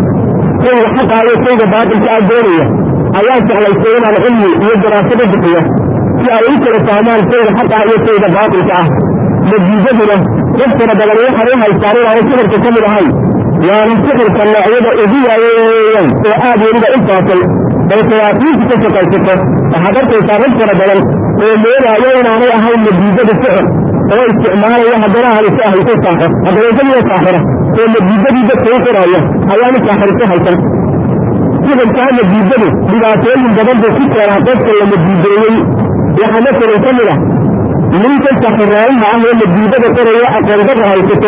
shayga xaqa iyo shayga baatilka aad doonaya ayaa jeclaystay inaan cilmi iyo daraasado bixiyo si ay u kala fahmaan shayga xaqa iyo shayga baatilka ah natiijaduna dad fara badan waxay u haystaan inaanu sixirka ka mid ahayn waana sixirka noocyada ugu waayeeyaan oo aad weliba u faafay oo shayaatiinta ka shaqaysato waxaad arkaysaa rag fara badan oo moodaayo inaanay ahayn natiijada sixir oo isticmaalaya haddana aanu si ahayso saaxir haddana isagiyo saaxira oo natiijadii dadka u qoraya ayaanu saaxiriso haysan sixirkaa natiijadu dhibaatooyin badan buu ku keenaa qofka la natiijeeyey waxaa masalan ka mid ah ninka saxiraayaha ah oo natiijada qoraya aqoondada haysato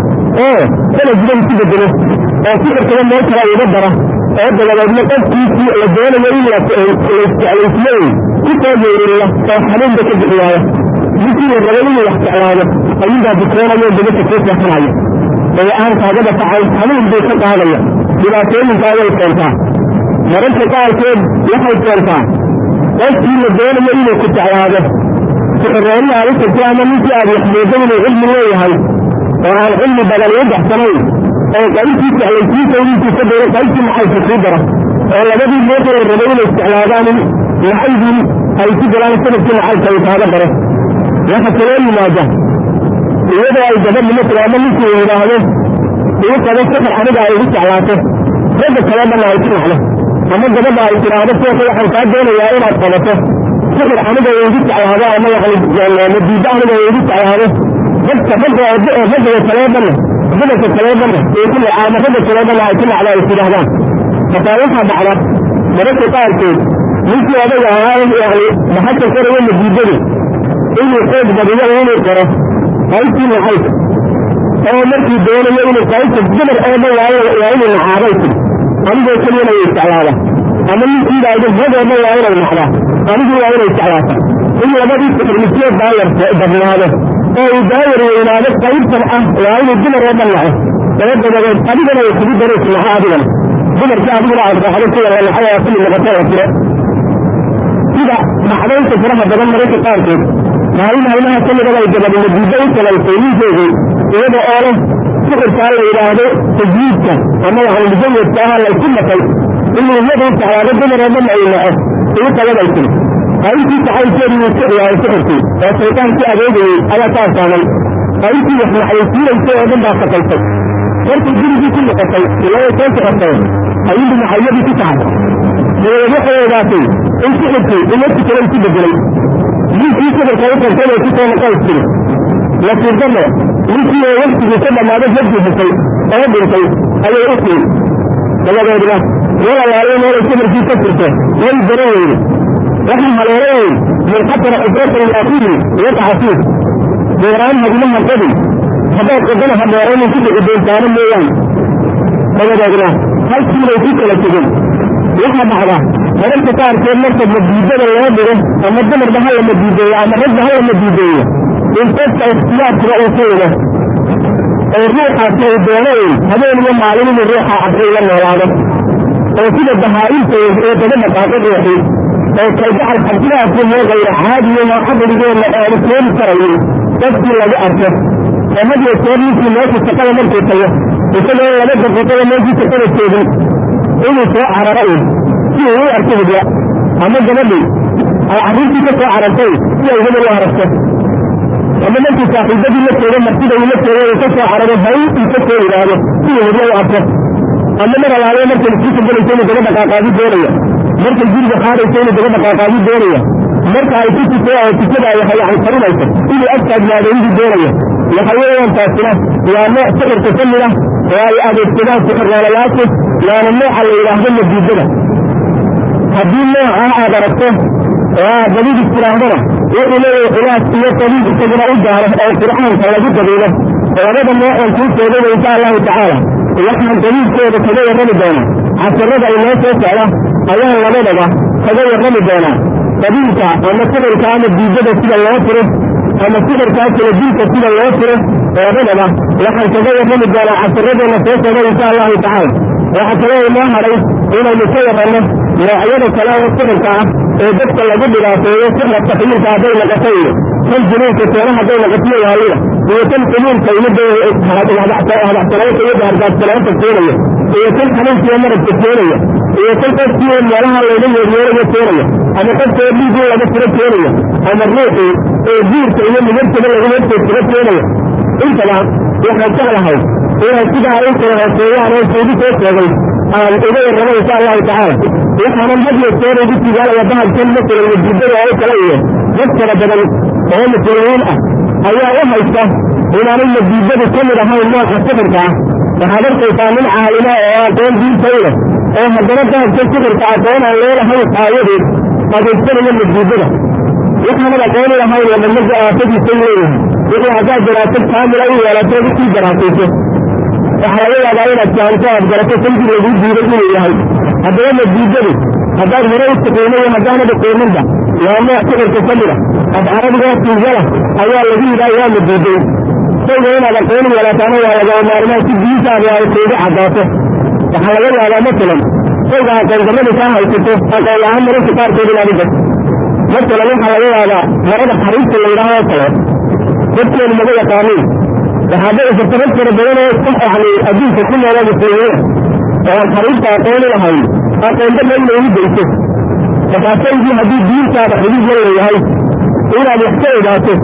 oo sanadida isu bedelo oo sixirkaba meel kale uga dara oo dabadeedna qofkiisii la doonayo in laisjeclaysiyo ku soo yeeriya oo xanuunba ka bixiyaaya ninkii la rabo inuu wax jeclaado ayuunbaa bukoonayo dabasha kuu seexanayo oo aan kaagada kacay xanuun buu ka qaadaya dhibaatooyinkaa way keentaa mararka qaarkood waxay keentaa qofkii la doonayo inuu ku jeclaado sixirreerna aad u tagto ama ninkii aad waxmoodo inuu cilmi leeyahay oo aan cilmi badan u baxsanayn oo qaybtii jeclaysiinta intuu ka daro qaybtii maxayka kuu dara oo labadii meesha la rabay inay isticmaadaan maxaydii ay ku galaan sanadkii maxayka uu kaaga daro waxa kaloo yimaada iyadoo ay gabadhi masala ama ninkii yidhaahdo igu qabo sixir aniga ay igu jeclaato ragga kale dhanna ay ku nacdo ama gabadha ay tidhaahdo seeka waxaan kaa doonayaa inaad qabato sixir aniga igu jeclaado ama nadiida aniga igu jeclaado dadka ragga ragga kalee dhanna dumarka kalee dhanna ay ku nacaa ama ragga kalee dhanna ay ku nacdo ay tidhaahdaan hataa waxaa dhacda mararka qaarkood ninkii odaga ahaa yani baxasha koraya nadiidadu inuu xoog badiyo inuu qoro qaybtii naxayka oo markii doonayo inuu qaybta dumar oo dhan waa inuu nacaabay tiri adigoo keliyana way isticlaada ama ninkiiba idin rag oo dhan waa inay nacdaa adigii waa inay isticlaata in labadii sixirmisyood daayar badnaado oo uu daayar weynaado qaybtan ah waa inuu dumar oo dhan naco daba dabadeed adigana way kugu daro isnaco adigana dumarkii adiguna aad raacdo sida la naxay oo kulli noqoto la tiro sida dhacdaynta faraha badan mararka qaarkood maalin maalmaha ka midaba ay gabadhi nadiido u talaysay ninkeedii iyada oo leh sixirkaa la yidhaahdo tajwiidka ama yani mujawedka ah laysu naqay inuu iyadu jeclaado dumar oo dhan ay naco ugu qabaday tiri qaybtii saxaybkeedu wuu sixiyaayo sixirkii oo shaytaankii adeegayey ayaa ka asaamay qaybtii wax naxaysiinaysay oo dhan baa sakaysay markay gurigii ku noqotay ilaa soo socotay ayuunbu maxayadii ku tahay dabadeed waxay ogaatay in sixirkii umadki kale isu bedelay ninkii sixirka u qabtay bay ku soo noqon tiri nasiibdano ninkii oo waktigii ka dhammaaday jabkiisisay oo dhintay ayay u tiin dabadeedna meel alaaliyo meelay sixirkii ka jirto way baran weyde waxay haleelayn min xatara xubratan liakhiihi waqaca fiih deeraan hadimaha qadi haddaad qodana ha dheeraynin ku dhici doontaano mooyaan dabadeedna halkiibay ku kala tegin waxaa dhacda mararka qaarkood marka madiidada loo dhigo ama dumarba ha la madiideeyo ama ragba ha la madiideeyo in qofka ikhtiyaarkiba uu ka yido oo ruuxaasi uu doonayn habeen iyo maalin inuu ruuxa cabsi la noolaado oo sida bahaa-imta ee daba dhaqaaqo ruuxii oo kalgacal xabsidaasi moo gayra caadiyo oo caqligeenna aanu keeni karayin dadkii lagu arko oo had iyo jeer ninkii meesha shaqada markuu tago isagoo laba daqiiqada meeshii shaqada joogin inuu soo cararo un si uu u arko hidya ama gabadhii ay carruurtii ka soo carartay si ay hebel u aragto ama markuu saaxiibadii la joogo martida uu la joogo uu ka soo cararo hay uu ka soo yidhaahdo si uu hidya u arko ama mar alaaliyo markay isku galayso inuu daba dhaqaaqaadi doonaya markay guriga qaadayso inuu daba dhaqaaqaadi doonaya marka ay ku tuso oo tukada waxa yani qarinayso inuu agtaagnaado inuu doonaya waxa weeyaan taasina waa nooc sixirka ka mid ah oo ay adeegsadaan sixirnoolayaashu waana nooca la yidhaahdo madiidada haddii nooca aad aragto oo aad dabiib istidhaahdana wuxuu leeyahay khilaaf iyo dabiib isaguna u gaaro oo qur'aanka lagu dabiilo labada noocan kuu sheegayba insha allahu tacaala waxaan dabiibkooda kaga warrami doonaa casirada inoo soo socda ayaan labadaba kaga warrami doonaa dabiilka ama sixirka ama diidada sida loo tiro ama sixirkaa kala dilka sida loo tiro labadaba waxaan kaga warrami doonaa casiradeena soo socda insha allahu tacaala waxaa kaloo inoo hadhay inaynu ka waranno noocyada kale oo sixirka ah ee dadka lagu dhibaateeyo sixra takyiirka hadday noqoto iyo kan junuunka keena hadday noqotiyo waalida iyo kan xumuulka imida hadaxsanaanta iyo hargaadsanaanta keenaya iyo kan xanuunkiiyo marabka keenaya iyo kan qofkii meelaha layga yeeryeerayo keenaya ama qofkoo dhiigii laga tiro keenaya ama ruuxii ee guurka iyo migartaba laga horteedsiro keenaya intaba waxaan jeclahay inay sidaa in kala hooseeyaan oo suugu soo sheegay aan uga warramo insha allahu tacaala waxaanan had iyo jeer ugu tigaalaya bahalkan masalan wajibada oo kale iyo dad fara badan oo muslimiin ah ayaa u haysta inaanay madiibadu ka mid ahayn nooca sixirka ah waxaad arkaysaa nin caalima oo aqoon diintay leh oo haddana bahalka sixirka aqoon aan leelahayn aayadeed adeegsanayo madiibada waxaanan aqoon lahayn oo dhammaga aafadiisa leeyahay wixii haddaad daraasad kaamila u yeelato usii daraasayso waxaa laga yaabaa inaad fahamto aad garato sankii laguu diiday inuu yahay haddaba madiibadu haddaad hore u taqiinay haddaanad aqooninba waa nooc sixirka ka mid a af carabigoo tiigala ayaa lagu yidhaha waa madiiday shayga inaad aqooni yeelataana waa lagaba maarmaan si diintaada ay kuugu caddaato waxaa laga yaabaa masalan shayga aqoondarrada kaa haysato aqoon la-aan mararka qaarkood inaad u gato masalan waxaa laga yaabaa marada xariirta la yidhaah oo kale dadkeenu maga yaqaaniin waxaa dhici karta rag fara badan oo yani adduunka ku noola muslimiina oo aan xariirta aqooni lahayn aqoondaba inay u geyso markaasaydii haddii diintaada xuduud la leeyahay inaad wax ka ogaato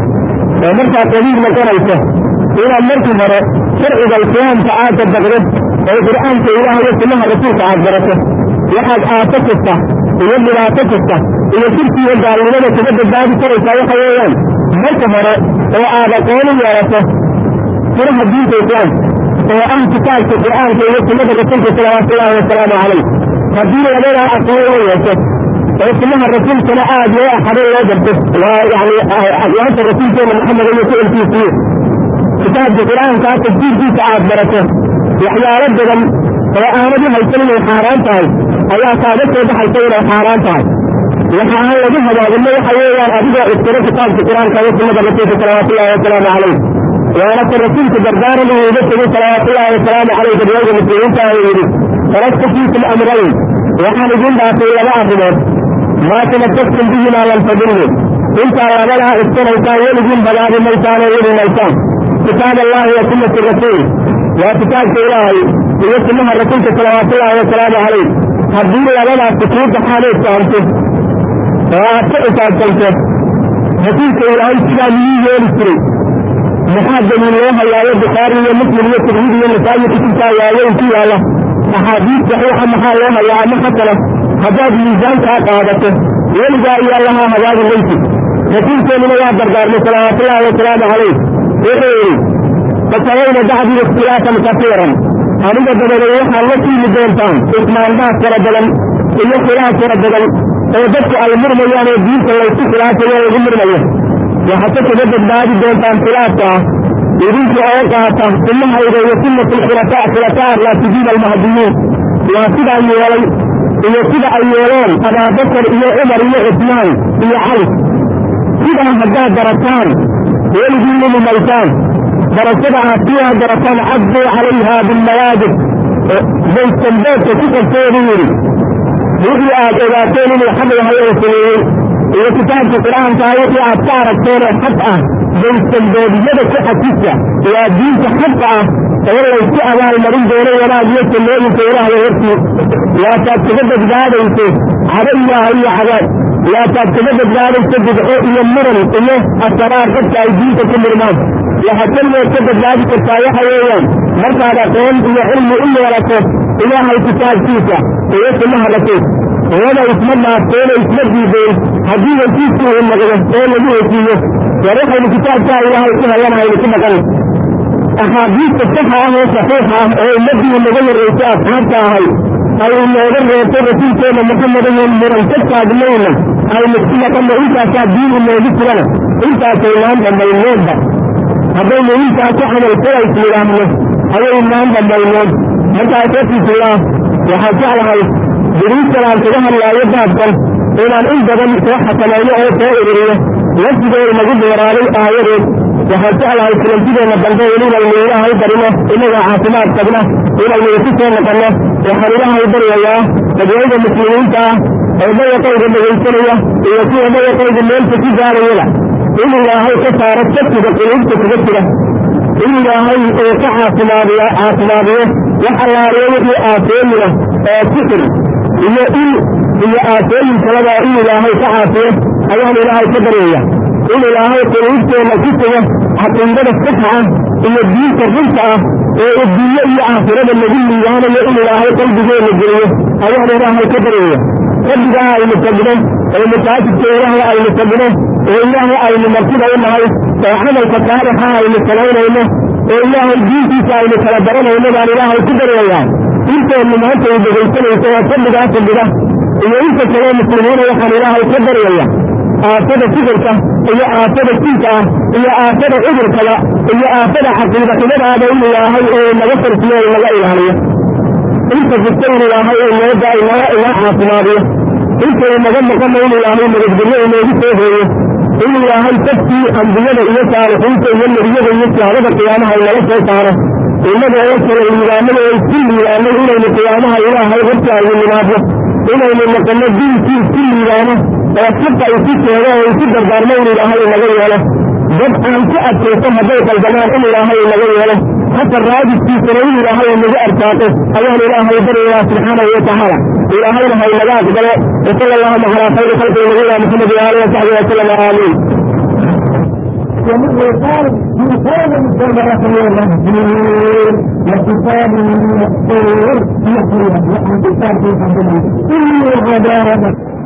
oo markaa qabiil noqonayso inaad markii hore sharciga islaamka aad dabaqdo oo qur'aanka ilaah iyo sunnaha rasuulka aad barato waxaad aaso kasta iyo dhibaato kasta iyo shirki iyo gaalnimada kaga badbaadi karaysaa waxa weeyaan marka hore oo aad aqooni yeelato furaha diinta islaamka oo ah kitaabka qur'aanka iyo sunnada rasuulka salawaatullaahi wasalaamu calayh haddii labadaa aqoon loo yeesho oo sunnaha rasuulkana aad loo axado loo garto waa yani aqwaanta rasuulkeena maxamed iyo ficilkiisiiyo kitaabka qur'aankaa tafsiirkiisa aad barato waxyaalo badan oo aanad u haysan inay xaaraan tahay ayaa kaaga soo baxaysa inay xaaraan tahay waxa aan lagu hagaagino waxa weeyaan adigoo iskiro kitaabka qur'aanka iyo sunnada rasuulka salawaatullaahi wasalaamu calayh waana ka rasuulka dardaaran uu uga tegey salawaatullaahi wasalaamu calayh dadweyga muslimiinta uu yidhi taraktu fiikum amrayn waxaan idin dhaafay laba arrimood maa tamasaktum bihimaa lan tadillu intaa labadaa iskanaysaan weligiin badaadi maysaan oo weli maysaan kitaab allahi wa sunnati rasuul waa kitaabka ilaahay iyo sunnaha rasuulka salawaatullaahi wasalaamu calayh haddii labadaasi kuu baxaan ood fahamto oo aad ka xisaabtanto rasuulka ilaahay sidaa miyuu yeeli jiray maxaa daliil loo hayaayo bukhaari iyo muslim iyo tirmidi iyo nasaayi kutubtaa waaweyn ku yaalla axaadiis saxiixa maxaa loo hayaa ama xasana haddaad miisaankaa qaadato weligaa iyo allahaa hagaagi maysid rasuulkeennuna waa dardaarmay salawaatullaahi wasalaamu calayh wuxuu yidhi fasawayna bacdii ikhtilaafan kasiiran aniga dabadeed waxaad la siimi doontaan ismaandaas fara badan iyo khilaaf fara badan oo dadku ay murmayaan oo diinta laysku khilaafayo lagu murmayo waxaad ka kaga badbaadi doontaan khilaafka ah idinka oo qaata sunnahayda iyo sunnat alkhulafaa khulafaa raasidiin almahdiyiin waa sidaa yeelay iyo sida ay yeeleen abaabakar iyo cumar iyo cusmaan iyo cali sidaa haddaad barataan weligiin umi maysaan barashada aad sidaa barataan cabduu calayha bilmawaajib baystanbeedka ku qabtoodu yidhi wixii aad ogaateen inuu xaq yahay oo sameeyey iyo kitaabka qur'aankaa wixii aad ka aragteen oo xaq ah baystanbeediyada ku xasisa waa diinta xaqa ah oo laysku abaalmarin doono wanaag iyo jannooyinka ilaahay hortii waasaad kaga badbaadayso cado ilaaha iyo cadaab waasaad kaga badbaadayso bidco iyo muran iyo asaraar dadka ay diinta ku murmaan waxaad keligeed ka badbaadi kartaa waxa weeyaan markaad aqoon iyo cilmi u yeelato ilaahay kitaabkiisa iyo sunnaha rasuul iyada isma dhaafteeno isma diideen haddii hesiisku uu noqdo oo lagu hesiiyo war waxaynu kitaabkaa ilaahay ku hayanahaynu ku dhaqan axaadiista saxa ah oo saxiixa ah oo ummaddii naga horreysay asxaabta ahay ay inooga reebtay rasuulkeena maxamed ayan muran ka taagnayna aynu ku dhaqanno intaasaa diin inoogu jirana intaasaynaan dhammaynoodba haddaynu intaa ku camal falays yidhaahno ayaynaan dhammaynood markaa rasuulkilah waxaan jeclahay diriistan aan kaga hadlaayo baabkan inaan in badan soo xakamayno oo soo ururiyo lafdigooda lagu dheeraaday aayadeed waxaan jeclahay kulantideena dambe inaynu ilaahay barino inagoo caafimaad qabna inaynu isu soo noqono waxaan ilaahay baryayaa dadweyda muslimiinta ah oo dayaqayga dhegaysanaya iyo kuwa dayaqayga meelka ku gaarayada in ilaahay ka saaro shakiga quluubta kuga jira in ilaahay uu ka caafimaadiyo caafimaadiyo wax allaaliyo wixii aafooyina oo sixir iyo il iyo aafooyin kalaba in ilaahay ka caafiyo ayaan ilaahay ka baryaya in ilaahay quluubteena ku sugo caqiidada saxa ah iyo diinta runta ah ee adduunye iyo aakhirada lagu liibaanayo in ilaahay qalbigeena geliyo ayaan ilaahay ka baryaya rabbigaa aynu tagno oo masaajidka ilaahay aynu tagno oo ilaahay aynu martida u nahay oo camalka saalixa aynu samaynayno oo ilaahay diintiisa aynu kala baranayno baan ilaahay ku baryayaa inteennu maanta ay dhegaysanayso oo fadligaa fadhida iyo inta kaleo muslimiina waxaan ilaahay ka baryaya aafada sixirka iyo aafada jinka ah iyo aafada cudurkaba iyo aafada caqiida xumadaaba in ilaahay uu naga farsiyo o naga ilaaliyo inta fista in ilaahay uu nooga inoo inoo caafimaadiyo intay naga maqana in ilaahay nabadgelyo inoogu soo hooyo in ilaahay dadkii ambiyada iyo saalixiinta iyo nebiyada iyo shahaadada qiyaamaha inaga soo saaro innaga oo kale liibaanada oo isku liibaanay inaynu qiyaamaha ilaahay horta aynu nimaadno inaynu noqono diinkii isku liibaano oo xaqa isu sheego oo isu dardaarmo in ilaahay inaga yeelo dad aan ku adkaysan hadday qaldamaan in ilaahay inaga yeelo hata raadidkiisana in ilaahay inagu arsaaqo ayaan ilaahay baryayaa subxaanahu watacaala ilaahayna ha inaga aqbalo wasala allahuma calaa khayri khalqi nabiyina maxamed waalihi wasaxbihi wasalam aamiin ومن قال من كان الجمرة والمهجور وكتاب من الطور يحيى وعن كتاب من إني عذاب